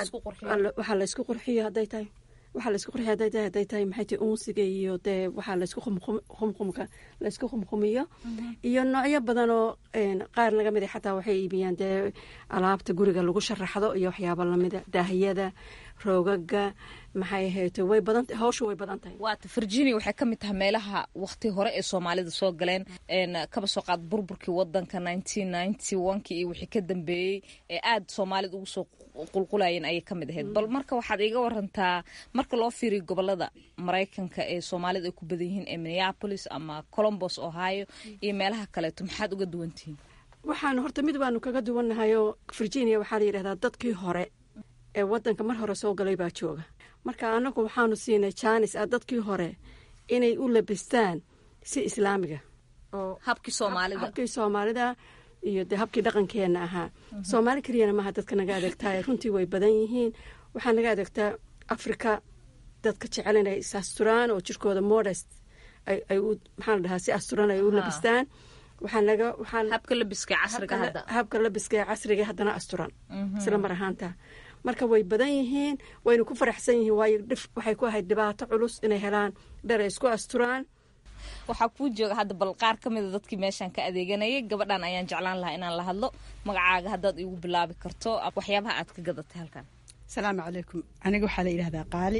[SPEAKER 7] waxaa laysku qurxiyo hadday tahay waxaa laysku qurxiyo hadday tahay hadday tahay maxay tahay unsiga iyo dee waxaa laysku qumqumka laysku qumqumiyo iyo noocyo badan oo qaar naga mid a xataa waxay iibiyaan dee alaabta guriga lagu sharaxdo iyo waxyaaba lamida daahiyada roogaga maxay ahayto way badan hawsha way badan tahay
[SPEAKER 6] waata virginia waxay ka mid tahay meelaha waqti hore ee soomaalida soo galeen kaba soo qaad burburkii wadanka nineteen ninety one-kii iyo wixii ka dambeeyey ee aada soomaalida ugu soo qulqulayeen ayay ka mid ahayd bal marka waxaad iiga warantaa marka loo fiiriyo gobolada maraykanka ee soomaalida ay ku badan yihiin ee minneapolis ama colombos ohio iyo meelaha kaleeto maxaad uga duwantihiin
[SPEAKER 7] waxaan horta mid baanu kaga duwannahay oo virginia waxaa la yidhahdaa dadkii hore ee wadanka mar hore soo galay baa jooga marka anagu waxaanu siinay jaanis ah dadkii hore inay u labistaan si islaamiga
[SPEAKER 6] habkii soomaalida
[SPEAKER 7] habkii soomaalida iyo dee habkii dhaqankeena ahaa soomaali keliyana maaha dadka naga adeegtaa runtii way badan yihiin waxaa naga adeegtaa africa dadka jecel inay is asturaan oo jirkooda modest ay u maxaa la dhahaa si asturan ay u labistaan waxaa naga waxaan
[SPEAKER 6] habka labiska casriga hadda
[SPEAKER 7] habka labiska ee casriga haddana asturan isla mar ahaanta marka way badan yihiin wayna ku faraxsan yihiin waayo dhif waxay ku ahayd dhibaato culus inay helaan dhar ay isku asturaan
[SPEAKER 6] waxaa kuu jooga hadda bal qaar ka mida dadkii meeshaan ka adeeganayay gabadhan ayaan jeclaan lahaa inaan la hadlo magacaaga haddaad iigu bilaabi karto waxyaabaha aad ka gadatay halkan
[SPEAKER 5] asalaamu calaykum aniga waxaa la yidhahdaa qaali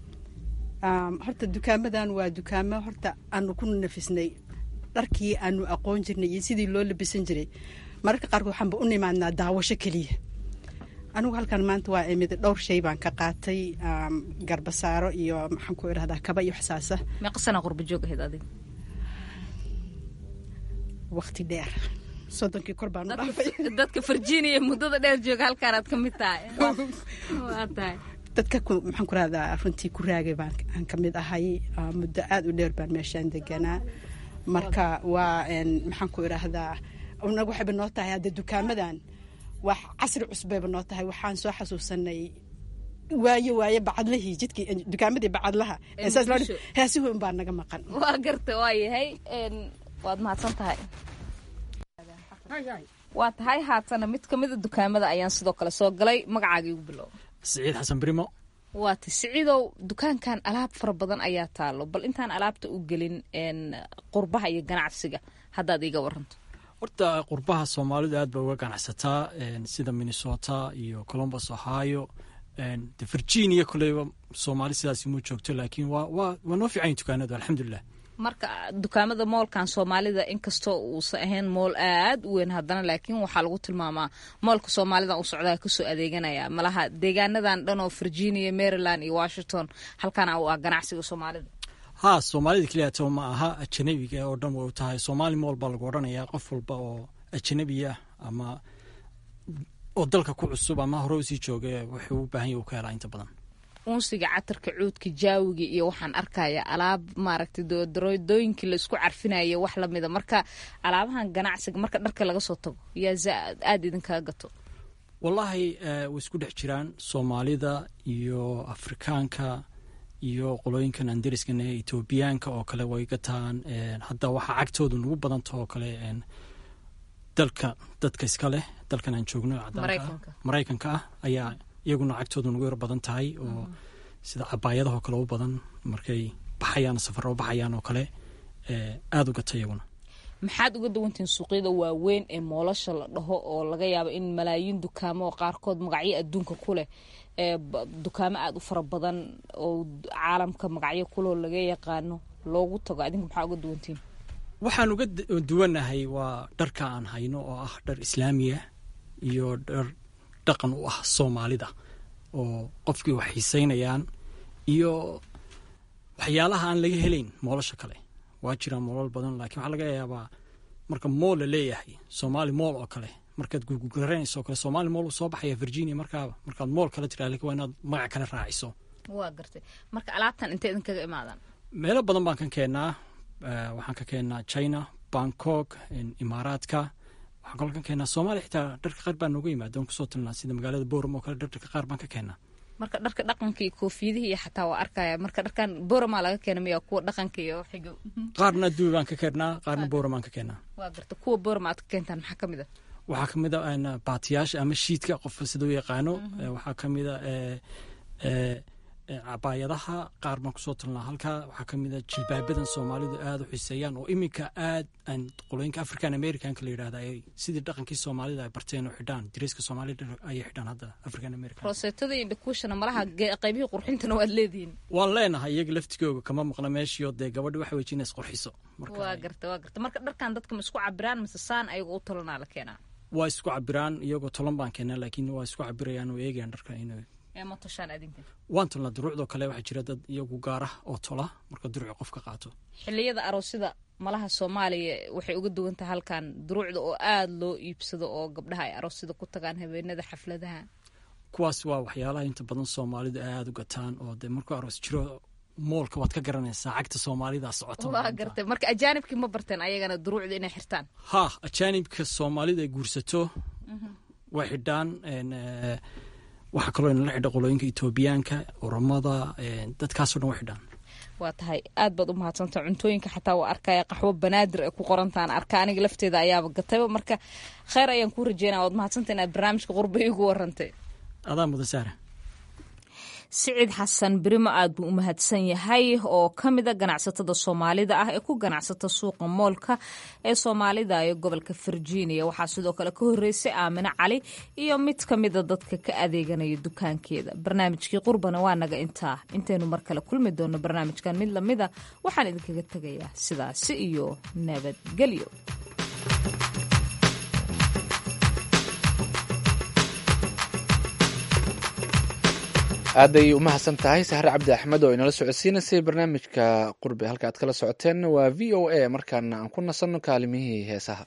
[SPEAKER 5] horta dukaamadan waa dukaamo horta aanu ku nafisnay dharkii aanu aqoon jirnay iyo sidii loo labisan jiray mararka qaarkood waxaanba u nimaadnaa daawasho keliya anigu halkan maanta waa imid dhowr shay baan ka qaatay garbasaaro iyo maxaan ku idhahdaa kaba iyo waxsaasa
[SPEAKER 6] meeqasana qurba joog ahayd adiga
[SPEAKER 5] waqti dheer soddonkii kor baan u dhaafay
[SPEAKER 6] dadka virginia muddada dheer jooga halkaanaad ka mid tahay waa tahay
[SPEAKER 5] dadka maxaan ku rahdaa runtii ku raagay baan aan ka mid ahay muddo aada u dheer baan meeshaan deganaa marka waa maxaan ku idhaahdaa naga waxayba noo tahay hadda dukaamadan wax casri cusbayba noo tahay waxaan soo xasuusanay waayo waaye bacadlahii jidkii dukaamadii bacadlaha heesihu unbaa naga maqan
[SPEAKER 6] waa garta waa yahay waad mahadsan tahay waa tahay haatana mid kamida dukaamada ayaan sidoo kale soo galay magacaaga igu bilow
[SPEAKER 8] siciid xasan brimo
[SPEAKER 6] waata siciidow dukaankan alaab fara badan ayaa taalo bal intaan alaabta u gelin qurbaha iyo ganacsiga haddaad iiga waranto
[SPEAKER 8] horta qurbaha soomaalidu aad ba uga ganacsataa sida minnesota iyo colombus ohio de virginia koleyba soomaali sidaas ma joogto laakiin waa waa waa noo fiican dukaanadu alxamdulilah
[SPEAKER 6] marka dukaamada moolkan soomaalida inkastoo uusan ahayn mool aad u weyn haddana laakiin waxaa lagu tilmaamaa moolka soomaalida u socdaa kasoo adeeganaya malaha deegaanadan dhan oo virginia maryland iyo washington halkana u ah ganacsiga soomaalida
[SPEAKER 8] ha soomaalida keliyato ma aha ajanabiga oo dhan way u tahay soomaali mool baa lagu odhanayaa qof walba oo ajanabi ah ama oo dalka ku cusub ama hore usii jooga wuxuu u baahan yahy u ka helaa inta badan
[SPEAKER 6] unsiga catarka cuudka jaawiga iyo waxaan arkaya alaab maaragtay dooyooyinkii laisku carfinaya wax lamida marka alaabahan ganacsiga marka dharka laga soo tago yaa aada idinkaga gato
[SPEAKER 8] wallaahi way isku dhex jiraan soomaalida iyo afrikaanka iyo qolooyinkan andariskana ee etoobiyaanka oo kale way gataan hadda waxaa cagtooda nagu badanta oo kale dalka dadka iska leh dalkan aan joogno maraykanka ah ayaa iyaguna cagtooda nagu yar badan tahay oo sida cabaayadahoo kale u badan markay baxayaan safaro baxayaan oo kale aada u gata iyaguna
[SPEAKER 6] maxaad uga dawantihiin suuqyada waaweyn ee moolasha la dhaho oo laga yaabo in malaayiin dukaamo oo qaarkood magacyo adduunka ku leh dukaamo aada u fara badan oo caalamka magacyo kuloo laga yaqaano loogu tago adinku maxaa uga duwantihiin
[SPEAKER 8] waxaan uga duwanahay waa dharka aan hayno oo ah dhar islaamiya iyo dhar dhaqan u ah soomaalida oo qofkii wax xiiseynayaan iyo waxyaalaha aan laga helayn moolasha kale waa jiraan moolal badan laakiin waxaa laga yaabaa marka mool la leeyahay soomaali mool oo kale markaad gurguraranayso oo kale soomaali mool uu soo baxaya virginia markaaba markaad mool kale tiraa lakin waa inaad magac kale raaciso
[SPEAKER 6] waa gartay marka alaabtan intay idinkaga imaadaan
[SPEAKER 8] meelo badan baan ka keennaa waxaan ka keennaa china bangkok imaaraadka waxaan kaloo ka keennaa soomaaliya xitaa dharka qaar baa nooga yimaada oon kusoo tilnaa sida magaalada boram oo kale dharka qaar baan ka keennaa
[SPEAKER 6] marka dharka dhaqanka iyo koofiyadihii iyo xataa waa arkaya marka dharkan boramaa laga keena miya kuwa dhaqanka iyo xigo
[SPEAKER 8] qaarna dubi baan ka keennaa qaarna boram baan ka keennaa
[SPEAKER 6] waa garta kuwa borama aad ka keentaan maxaa ka mid a
[SPEAKER 8] waxaa ka mid a baatiyaasha ama shiidka qofka sida u yaqaano waxaa ka mid a cabaayadaha qaar baan kusoo talnaa halkaa waxaa ka mid a jilbaabadan soomaalidu aada u xiseeyaan oo iminka aad aan qolooyinka african americanka la yidhahda ay sidii dhaqankii soomaalida ay barteen oo xidhaan dariiska soomaalida ayay xidhaan hadda african american
[SPEAKER 6] roseetada iyo dhakuushana malaha qaybihii qurxintana waad leedihiin
[SPEAKER 8] waan leenahay iyaga laftigooga kama maqna meeshiio dee gabadhi waxa wejin is qurxiso
[SPEAKER 6] waa garta waa garta marka dharkan dadka ma isku cabiraan mise saan ayago u talanaa la keenaa
[SPEAKER 8] waa isku cabiraan iyagoo tolan baan keenaa laakiin waa isku cabirayaan oo eegayaan dharka inuu waan tolnaa duruucdoo kale waxaa jira dad iyagu gaara oo tola marka duruuci qof ka qaato
[SPEAKER 6] xiliyada aroosyada malaha soomaaliya waxay uga duwan tahay halkan duruucda oo aada loo iibsado oo gabdhaha ay aroosyada ku tagaan habeenada xafladaha
[SPEAKER 8] kuwaas waa waxyaalaha inta badan soomaalidu aada u gataan oo dee markuu aroos jiro moolka waad ka garanaysaa cagta soomaalida socota
[SPEAKER 6] waa gartay marka ajaanibkii ma barteen ayagana duruucda inay xirtaan
[SPEAKER 8] ha ajaanibka soomaalida ay guursato way xidhaan waxaa kaloo inala xidha qolooyinka etoobiyaanka oramada dadkaasoo dhan way xidhaan
[SPEAKER 6] waa tahay aad baad u mahadsanta cuntooyinka xataa waa arkaya qaxwo banaadir ay ku qorantaan arka aniga lafteeda ayaaba gatayba marka kheyr ayaan kuu rajeynaya waad mahadsanta inaad barnaamijka qurba igu warantay
[SPEAKER 8] adaa mudan saara
[SPEAKER 6] siciid xasan berimo aad buu u mahadsan yahay oo ka mida ganacsatada soomaalida ah ee ku ganacsata suuqa moolka ee soomaalida ee gobolka virginia waxaa sidoo kale ka horeysay aamine cali iyo mid ka mida dadka ka adeeganaya dukaankeeda barnaamijkii qurbana waa naga intaa intaynu mar kale kulmi doono barnaamijkan mid lamida waxaan idinkaga tegayaa sidaasi iyo nabadgelyo
[SPEAKER 1] aaday u mahadsan tahay sahre cabdi axmed oo inala socodsiinaysay barnaamijka qurbe halka aad kala socoteen waa v o a markaana aan ku nasanno kaalimihii heesaha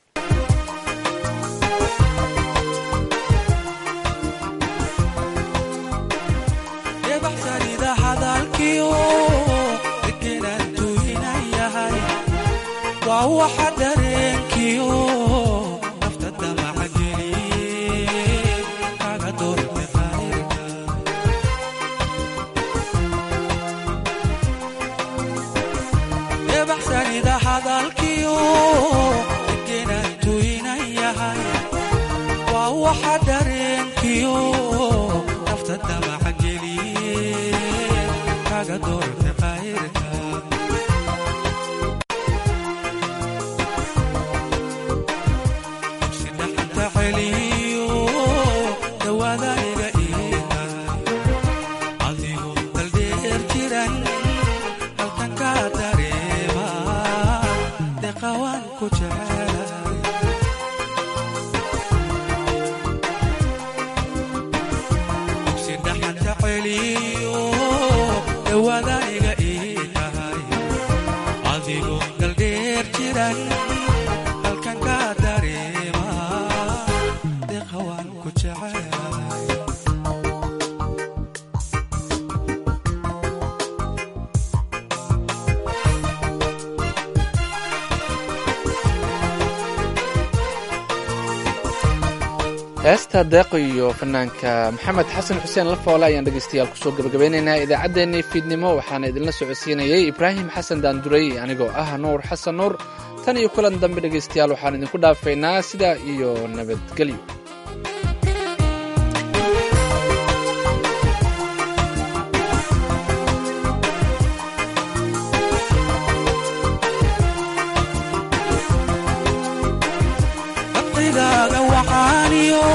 [SPEAKER 1] heesta deeqo iyo fanaanka maxamed xasan xuseen lafoole ayaan dhegaystayaal kusoo gabagabeynaynaa idaacaddeenii fiidnimo waxaana idinla socodsiinayey ibraahim xasan daanduray anigoo ah nuur xasan nuur tan iyo kulan dambe dhegaystayaal waxaan idinku dhaafaynaa sidaa iyo nabadgelyo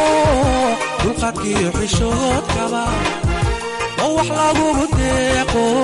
[SPEAKER 9] dulqaadkiyo xishoodkaba oo wax lagugu deeqo